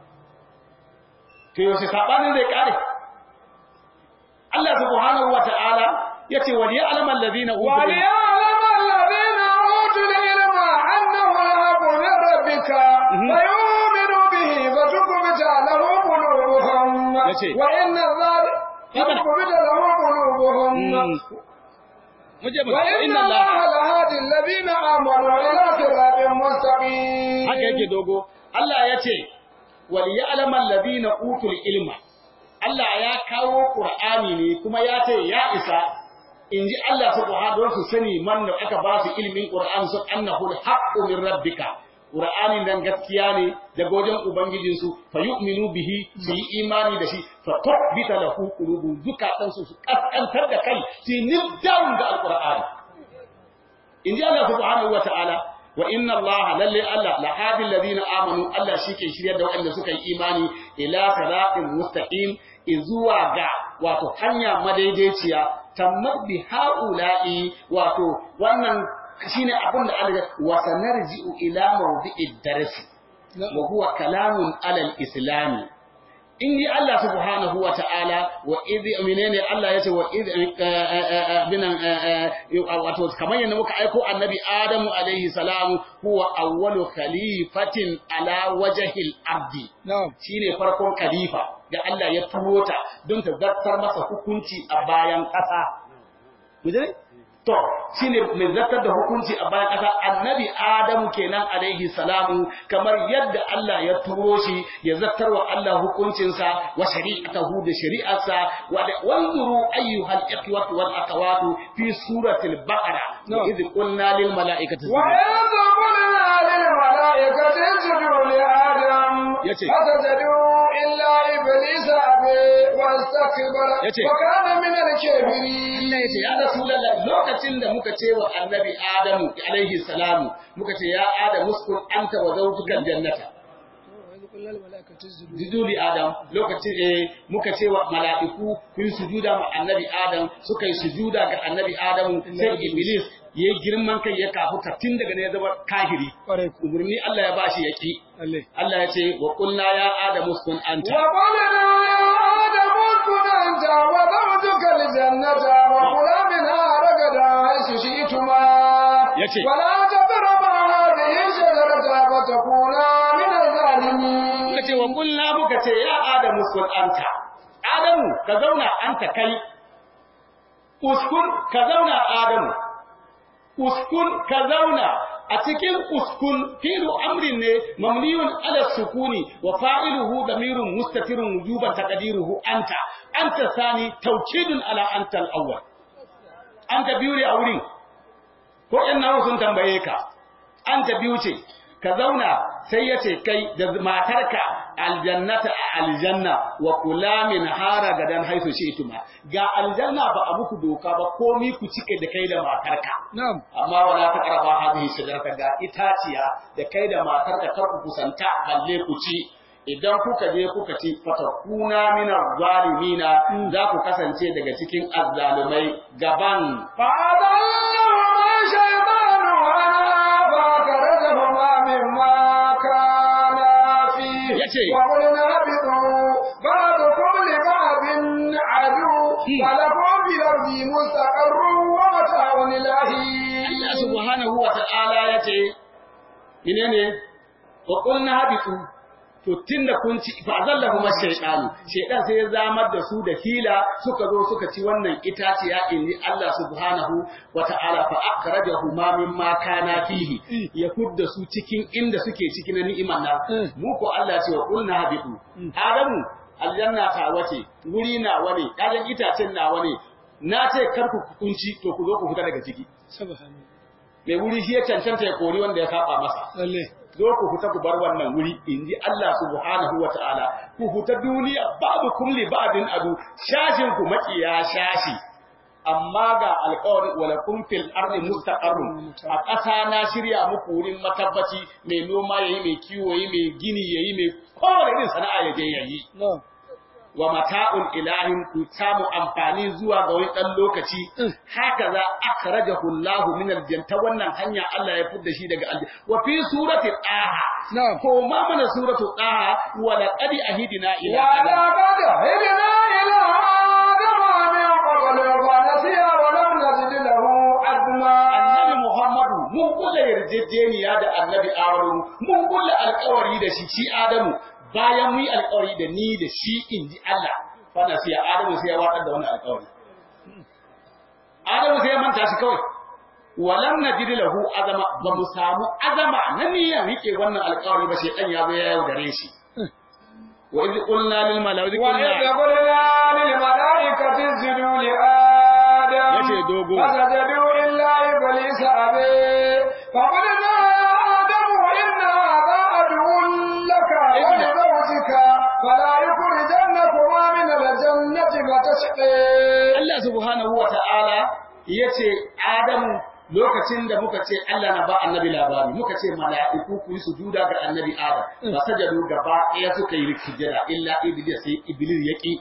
to yaushe saɓanin zai kare Allah subhanahu wa ta'ala yace wa ya'lamu allazina utul وليعلم الذين أوتوا العلم أنه الحق من ربك فيؤمنوا به فتخبت له قلوبهم وإن الظالم فتخبت له قلوبهم muje mu وإن inna الله Allah لهادي الذين آمنوا إلى صراط مستقيم haka yake dogo Allah yace wal ya'lamu allazina utul ilma Allah ya kawo Qur'ani ne kuma ya ce ya isa in ji Allah subhanahu wa su sani man da aka ba su ilimin Qur'an su annahu al-haqqu min rabbika Qur'anin nan gaskiya ne daga wajen ubangijin su fa yu'minu bihi su yi imani da shi fa tuqbita lahu qulubu zukatan su su kaskantar da kai su nibdan da al-Qur'ani in ji Allah subhanahu wa ta'ala wa inna Allah lalle Allah la hadi alladhina amanu Allah shike shiryar da waɗanda suka yi imani ila siratin mustaqim izuwa ga wato hanya madaidaiciya tammat bi haula'i wato wannan shine abin da Allah ya wa sanarji'u ila mawdi'id darsi wa huwa kalamun alal islami in ji Allah subhanahu wa ta'ala wa idhi menene Allah ya ce wa idhi binan wato kamar yadda muka aiko annabi Adamu alaihi salam huwa awwalu khalifatin ala wajhil ardi na'am shine farkon khalifa da Allah ya turo ta don ta zartar masa hukunci a bayan ƙasa kuje to shine mai zartar da hukunci a bayan ƙasa annabi Adamu kenan alaihi salamu kamar yadda Allah ya turo shi ya zartar wa Allah hukuncinsa wa shari'atahu da shari'arsa wa wanzuru ayyuhal ikhwatu wal akhawatu fi suratil baqara wa idh qulna lil mala'ikati وإذ قلنا للملائكة اسجدوا لآدم يتي. فسجدوا إلا إبليس أبى واستكبر يتي. وكان من Allah الكافرين ya ce, Ya Rasulallah, lokacin da muka ce wa annabi Adamu, alaihi salamu, muka ce, Ya Adamu, uskun anta wa zautukan jannata. wani kullal mala'ikatu sujudu Jiduli Adam, lokacin eh, muka ce wa mala'iku, ku yi sujuda ma annabi Adam, suka yi sujuda ga annabi Adamu, sai Iblis ya yi girman kai ya kafuta tun daga ne ya zama kahiri. kwarai ku Umarni Allah ya bashi ya ki. lalle Allah ya ce, Wa kulna ya Adamu, uskun anta. وقلنا يا آدم اسكن أنت وزوجك الجنة وكلا منها رغدا حيث شئتما يتي. ولا تقربا هذه الشجرة فتكونا من الظالمين Muka ce wa kulna muka ce ya Adamu uskun anta. Adamu ka zauna anta kai. Uskun ka zauna Adamu. Uskun ka zauna a cikin uskun fi'lu amrin ne mamniyun ala sukuni wa fa'iluhu damirun mustatirun wujuban taqdiruhu anta anta sani tawkidun ala anta al-awwal anta biyu ne a wurin ko in nawa sun tambaye ka anta biyu ce ka zauna sai ya ce kai da matarka aljannata a aljanna wa kula min hara gadan haisu tuma. ga aljanna ba a muku doka ba komi ku cike da kai da matarka na'am amma wala ta karaba hadhihi shajarata ga itaciya da kai da matarka kar ku kusanta balle ku ci idan kuka je kuka ci fatakuna minar zalimina za ku kasance daga cikin azzalumai gaban فأضلهما الشيطان عنها فأخرجهما مما كانا فيه يتي. وقلنا اهبطوا بعضكم لبعض عدو ولكم في الأرض مستقر ومتاع إلى Allah حين subhanahu wa ta'ala ya ce, menene wa qulna habitu to tunda kun ci fa azallahu mashaytanu shaytan sai ya zamar da su da hila suka zo suka ci wannan itaciya inni Allah subhanahu wa ta'ala fa akhrajahu ma mimma kana fihi ya fudda su cikin inda suke ciki na ni'imar nan mu ko Allah ce wa qulna habitu adamu aljanna ta wace wuri na wane kayan itacen na wane na ce kar ku kunci to ku zo ku fita daga ciki subhanallah mai wuri shi ya cancanta ya kori wanda ya saba masa lalle zo ku fita ku bar wannan wuri inji Allah subhanahu wa ta'ala ku fita duniya babu kulli ba'din adu shashin ku makiya shashi amma ga alƙawari wala kun fil ardi mustaqarrun a ƙasa na shirya muku wurin matabbaci mai noma yayi mai kiwo yayi mai gini yayi mai kowane irin sana'a ya je yayi na'am wa mata'un ilahin ku samu amfani zuwa ga wani dan lokaci haka za akhrajahu Allahu min aljannah wannan hanya Allah ya fidda shi daga aljanna wa fi surati daha na'am ko ma mana suratu daha wa laqad ahidina ila ولقد هدنا إلى آدم من قبل فنسي ولم نجد له عزما annabi Muhammadu mun kula yarjejeniya da annabi Adamu mun kula alƙawari da shi shi Adamu bayan mu yi alƙawari da ni da shi inji Allah fa nasiya Adamu sai ya watsar da wannan alƙawari Adamu sai ya manta shi kawai walam najid lahu azama ba mu samu azama na niyyar rike wannan alƙawari ba shedan ya zo ya yaudare shi wa idh qulna lil malaikati وإذ قلنا للملائكة اسجدوا لآدم Yace dogo. فسجدوا إلا إبليس أبي فقلنا يا آدم إن هذا عدو لك ولزوجك فلا يخرجنكما من الجنة فتشقي Allah subhanahu wa ta'ala ya ce, Adamu lokacin da muka ce Allah na ba annabi labari, muka ce mala'iku ku yi sujuda ga annabi Adam, ba sajadu gaba ɗaya suka yi sujada illa Iblis sai Iblis ya ƙi.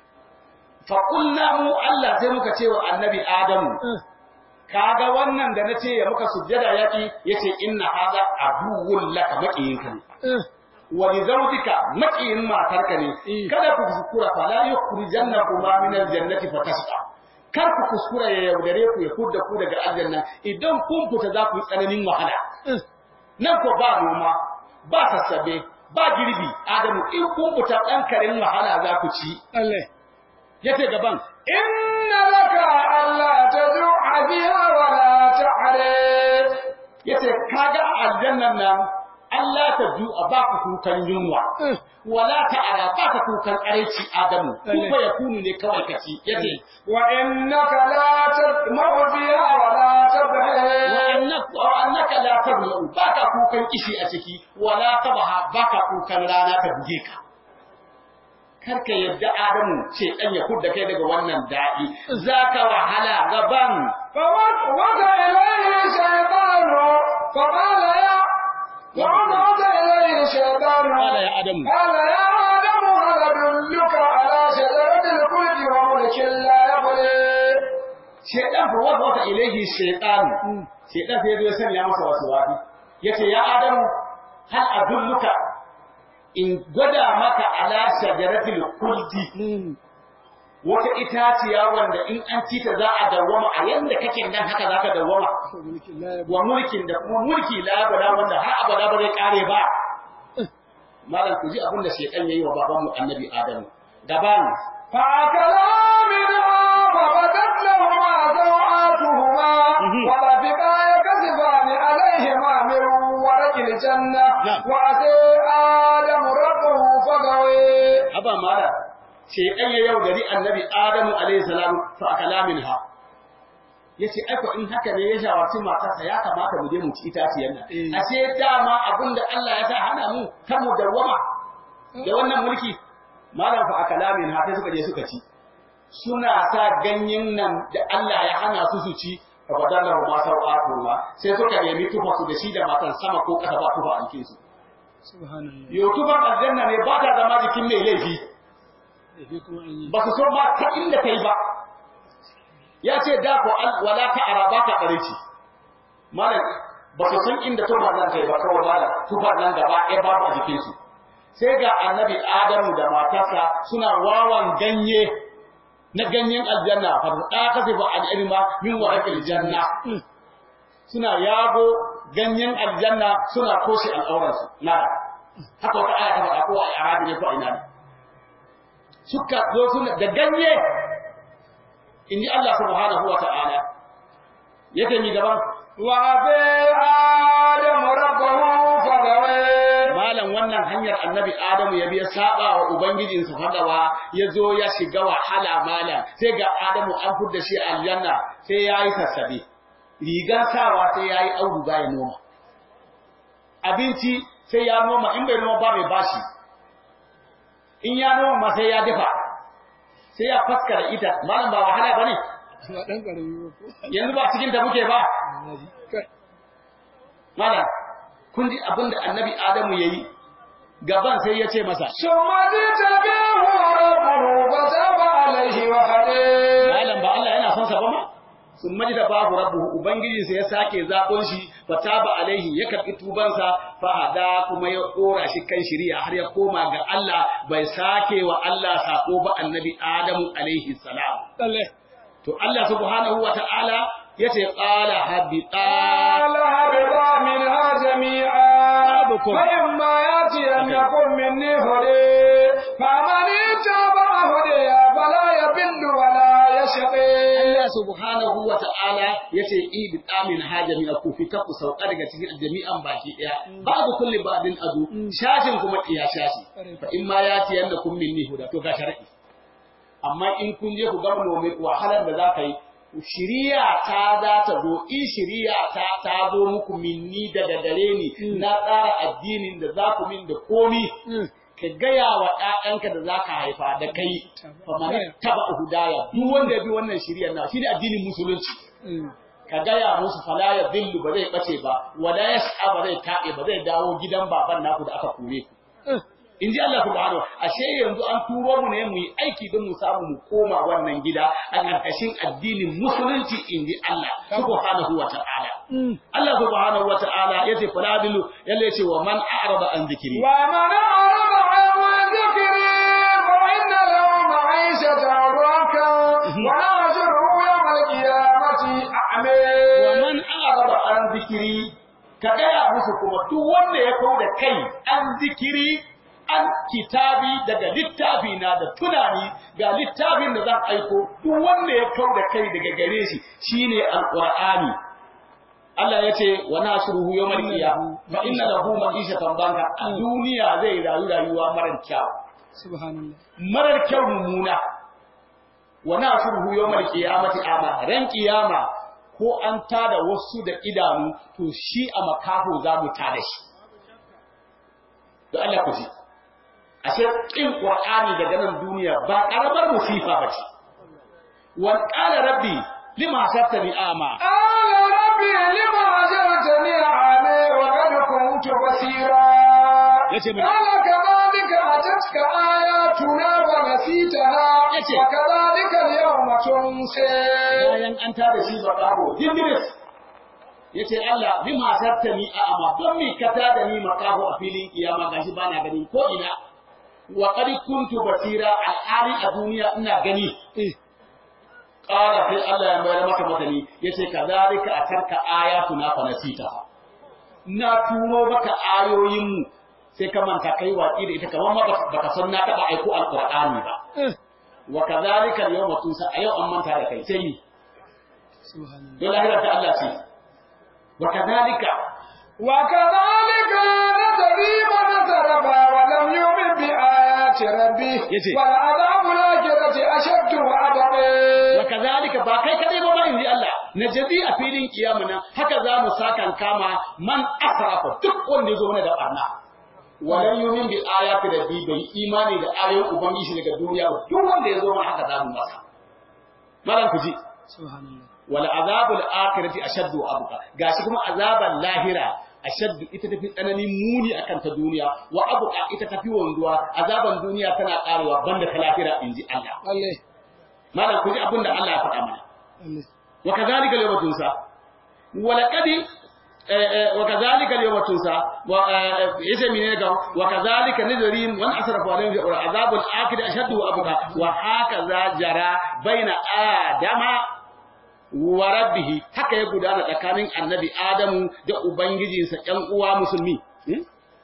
Faƙulla mu Allah sai muka ce wa annabi Adamu, kaga wannan da na ce ya muka sujada ya ƙi, ya ce inna haza abuwun laka maƙiyinka ne. wani zaujika maƙiyin matarka ne kada ku kuskura fa la yukhrijannakuma min aljannati fatashqa kar ku kuskura ya yaudare ku ya kudda ku daga aljanna idan kun fita za ku yi tsananin wahala nan ko ba noma ba sassabe ba girbi adamu in kun fita ɗan karin wahala za ku ci Allah yace gaban إن لك ألا تجوع فيها ولا تعرف yace kaga aljannan nan Allah ta ju a baka kukan yunwa wala ta ara baka kukan areci adamu kuma ya kunu ne kawai kaci yace وإنك لا تطمع فيها ولا تبهي wa annaka la tadlu baka kukan kishi a ciki wala tabaha baka kukan rana ta buge ka karka yadda adamu ce dan ya kudda kai daga wannan daɗi zaka wahala gaban فوسوس إليه الشيطان فقال يا ووسوس إليه الشيطان قال يا آدم قال يا آدم هل أدلك على شجرة الخلد وملك لا يبلي shedan fa wata wata ilaihi shaytan shedan sai ya sanya masa wasu wafi yace ya adamu hal adulluka in gwada maka ala shajaratil khuldi wata itaciya wanda in an ci ta za a dawwama a yanda kake nan haka zaka dawwama mulkin la ya wa mulkin da kuma mulki la abada wanda har abada ba zai kare ba malam ku ji abin da shedan yayi wa babanmu annabi adamu gaban فأكلا منها فبدت لهما سوآتهما مهم. وطفقا يكسفان عليهما من ورق الجنة نعم. وأتي آدم ربه فغوي haba mala shedan ya yaudari annabi adamu alayhi salam fa akala minha yace aiko in haka ne ya shawarci matarsa ya kamata mu je mu ci itaciyar nan Eh. ashe dama abinda Allah ya sa hana mu kan mu dawwama da wannan mulki malam fa akala minha sai suka je suka ci suna sa ganyen nan da Allah ya hana su su ci fa badalla ma sau'atullah sai suka nemi tufa su da shi da matan sama ko kasa ba tufa a jikin su subhanallah yo tufan aljanna ne ba ta zama jikin mai laifi laifi kuma an yi ba su so ba ta inda kai ba ya ce da ko al wala ta araba ka bareci malam ba su san inda tufa nan kai ba kawai ba tufa nan gaba ɗaya babu a jikin su sai ga annabi adamu da matarsa suna wawan ganye na ganyen aljanna fa da ka sai ba al'ilma min warqil janna suna yago ganyen aljanna suna toshe al'auransu na haka wata aya ta faɗa ko a arabi ne ko a ina ne suka zo suna da ganye in ji Allah subhanahu wa ta'ala yake mi gaban وأتي آدم ربه فغوي malam wannan hanyar annabi Adamu ya biya saba wa ubangijinsa fadawa ya zo ya shiga wahala malam sai ga Adamu an fudda shi aljanna sai ya yi sassabe rigar sawa sai ya yi auduga ya noma abinci sai ya noma in bai noma ba mai bashi in ya noma ma sai ya dafa sai ya faskara ita malam ba wahala bane ba dan karami ba ko yanzu ba cikin da muke ba annabi kai mala kun ji abin da annabi adamu yayi gaban sai ya ce masa ثم اجتباه ربه فتاب عليه وهدى malam ba Allah yana son sa ba ma sun maji da babu rabbuhu ubangiji sai ya sake zaɓon shi fataba alaihi ya karɓi tubansa fahada kuma ya ɗora shi kan shiriya har ya koma ga Allah bai sake wa Allah sako ba annabi Adamu alaihi salam lalle to Allah subhanahu wa ta'ala yace qala habita قال هبطا منها جميعا بعضكم. فإما يأتينكم مني هدى فمن اتبع هدي فلا يضل ولا يشقي Allah subhanahu wa ta'ala yace ibta min hajami ku fita ku sauka daga cikin jami'an baki daya babu kulli babin adu shashin kuma iya shashi fa in ma yati yanda kun minni huda to ga shar'i amma in kun je ku ga mai wahalar da zaka yi shiriya ta za ta zo in shiriya ta ta zo muku minni daga gare ni na tsara addinin da za ku min da komi ka gaya wa ‘ya'yanka da za ka haifa da kai, fa mani taba hudaya, duk wanda ya bi wannan shirya na shi ne addinin musulunci. Ka gaya musu fala ya zillu ba zai ɓace ba, wala ya sha ba zai taɓe ba zai dawo gidan baban naku da aka kore ku. In ji Allah subhanahu ashe yanzu an turo mu ne mu yi aiki don mu samu mu koma wannan gida a ƙarƙashin addinin musulunci in ji Allah subhanahu wa ta'ala. Allah subhanahu wa ta'ala ya ce fala dilu yalla ya ce wa man a'rada an zikiri. ومن أعرض عن ذكري فإن له معيشة ضنكا ونحشره يوم القيامة أعمى wa man a'rada an zikiri ka gaya musu kuma duk wanda ya kau da kai an zikiri an kitabi daga littafi na da tunani ga littafin da zan aiko duk wanda ya kau da kai daga gare shi shine alqur'ani Allah ya ce wa nashruhu yawmal qiyamah fa inna lahu ma'ishatan banka a duniya zai rayu rayuwa marar kyau subhanallah marar kyau mummuna wa nashruhu yawmal qiyamati ama ran qiyama ko an tada wasu da idanu to shi a makafo za mu tada shi da Allah ku ji ashe kin qur'ani daga nan duniya ba karamar musifa bace wa qala rabbi lima hasabtani ama قال ربي لما أجرتني أعمى وقد كنت بصيرا yace mai قال كذلك أتتك آياتنا ونسيتها yace وكذلك اليوم تنسى bayan an tada shi ba kawo jindiris yace Allah lima hasabtani ama don me ka tada ni makaho a filin kiyama gashi bana gani ko ina wa qad kuntu basira al'ali a duniya ina gani eh qala sai Allah ya mayar maka matani yace kadhalika atarka ayatuna fa nasita na turo maka ayoyin mu sai ka manta kai watsi da ita kamar ma baka baka san na taba aiko alqur'ani ba eh wa kadhalika al-yawma tunsa a yau an manta da kai sai ni subhanallah don lahira ta Allah ce wa kadhalika وكذلك نتري من تربى ولم يؤمن بآيات ربه يجي. والعذاب الآخرة أشد وأبقى wa kadhalika ba kai kadai ba ma inji Allah najdi a filin kiyama nan haka za mu sakan kama man asrafa duk wanda yazo mana da barna walan yumin bi ayati rabbi bai imani da ayoyin ubangiji daga duniya ba duk wanda yazo mana haka za mu masa malan ku ji subhanallah wal azabul akhirati ashaddu wa abqa gashi kuma azaban lahira ashaddu ita tafi tsananin muni akan ta duniya wa abqa ita tafi wanduwa azaban duniya tana karewa banda ta lahira inji Allah lalle malam ku ji abin da Allah ya faɗa mana lalle wa kadhalika al-yawma tunsa wa laqad wa kadhalika al-yawma tunsa wa yace menene ga wa kadhalika nadrim wa asrafu alayhi wa azabul akhir ashaddu wa abqa wa hakaza jara baina adama wa rabbihi haka ya gudana tsakanin annabi adamu da ubangijinsa ƴan uwa musulmi Hmm?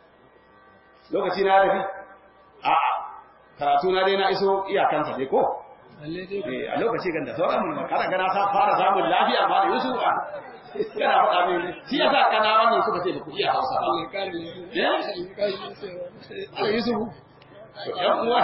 lokaci na tafi a karatu na dai na iso iyakansa dai ko lalle dai Eh, a lokaci ganda sauran mun kada gana sa fara samun lafiya ma da Yusuf a kana faɗa min shi yasa kana wannan suka ce ba ku iya Hausa ba Allah kare lafiya Eh? Allah kare lafiya Allah Yusuf to ɗan uwa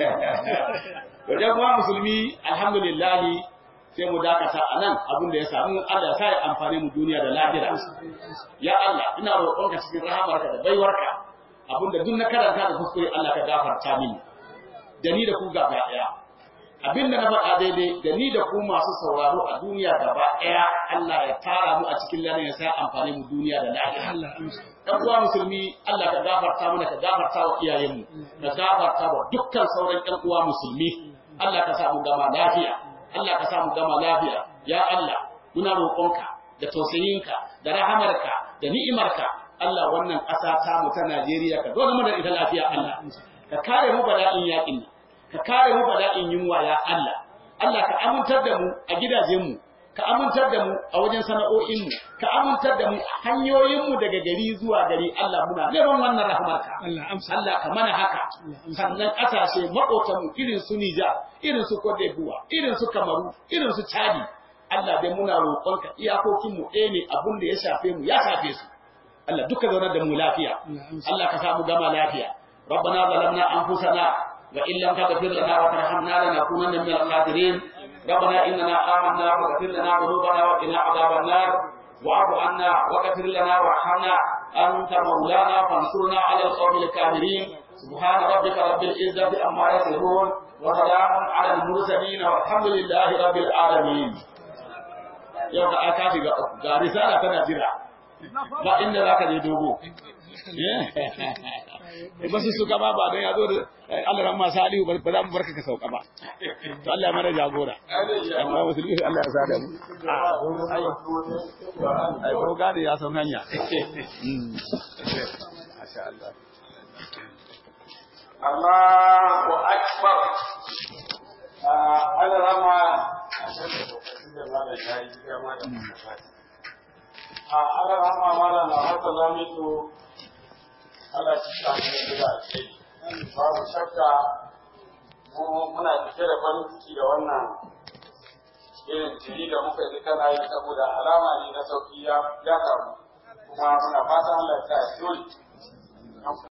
to ɗan uwa musulmi alhamdulillah sai mu dakata a nan abin da ya samu Allah ya sa ya amfani mu duniya da lafiya ya Allah ina roƙonka cikin rahamarka da baiwarka abin da duk na karanta da kuskure Allah ka gafarta mini da ni da ku gaba ɗaya abin da na faɗa daidai da ni da ku masu sauraro a duniya gaba ɗaya Allah ya tara mu a cikin lanin ya sa amfani mu duniya da lahira Allah amsa ɗan uwa musulmi Allah ka gafarta mana ka gafarta wa iyayenmu ka gafarta wa dukkan sauran ɗan uwa musulmi Allah ka sa mu gama lafiya Allah ka sa mu gama lafiya ya Allah muna roƙonka da tausayinka da rahamarka da ni'imarka Allah wannan ƙasa ta mu ta Najeriya ka dole mana ita lafiya Allah ka kare mu bala'in yaƙin nan ka kare mu bala'in yunwa ya Allah Allah ka amintar da mu a gidajenmu ka amintar da mu a wajen sana'o'inmu ka amintar da mu a hanyoyinmu daga gari zuwa gari Allah muna neman wannan rahmarka Allah amsa Allah ka mana haka sannan ƙasashe maƙotanmu irin su Nijar irin su Cote d'Ivoire irin su Kamaru irin su Chadi Allah dai muna roƙonka iyakokinmu ɗaya ne abin da ya shafe mu ya shafe su Allah duka zaunar da mu lafiya Allah amsa Allah ka samu gama lafiya ربنا ظلمنا أنفسنا وإن لم تغفر لنا وترحمنا لنكونن من الخاسرين ربنا إننا آمنا فاغفر لنا ذنوبنا وقنا عذاب النار واعف عنا واغفر لنا وارحمنا أنت مولانا فانصرنا على القوم الكافرين سبحان ربك رب العزة عما يصفون وسلام على المرسلين والحمد لله رب العالمين yau ka aka shiga ga risala tana jira ba inda za ka je dogo ba su suka ba ba don ya zo da Allah ran masu aliyu ba za mu barka ka sauka ba to Allah ya mana jagora amma musulmi Allah ya sada mu ai ko gane ya san hanya masha Allah Allahu akbar Allah rama a Allah rama mala na haka lamitu Allah shi ta mu da ce babu shakka mu muna cike da farin ciki da wannan irin jiri da muka yi kana yi saboda alama ne na sauki ya ya kamu kuma muna fatan Allah ya sa ya dole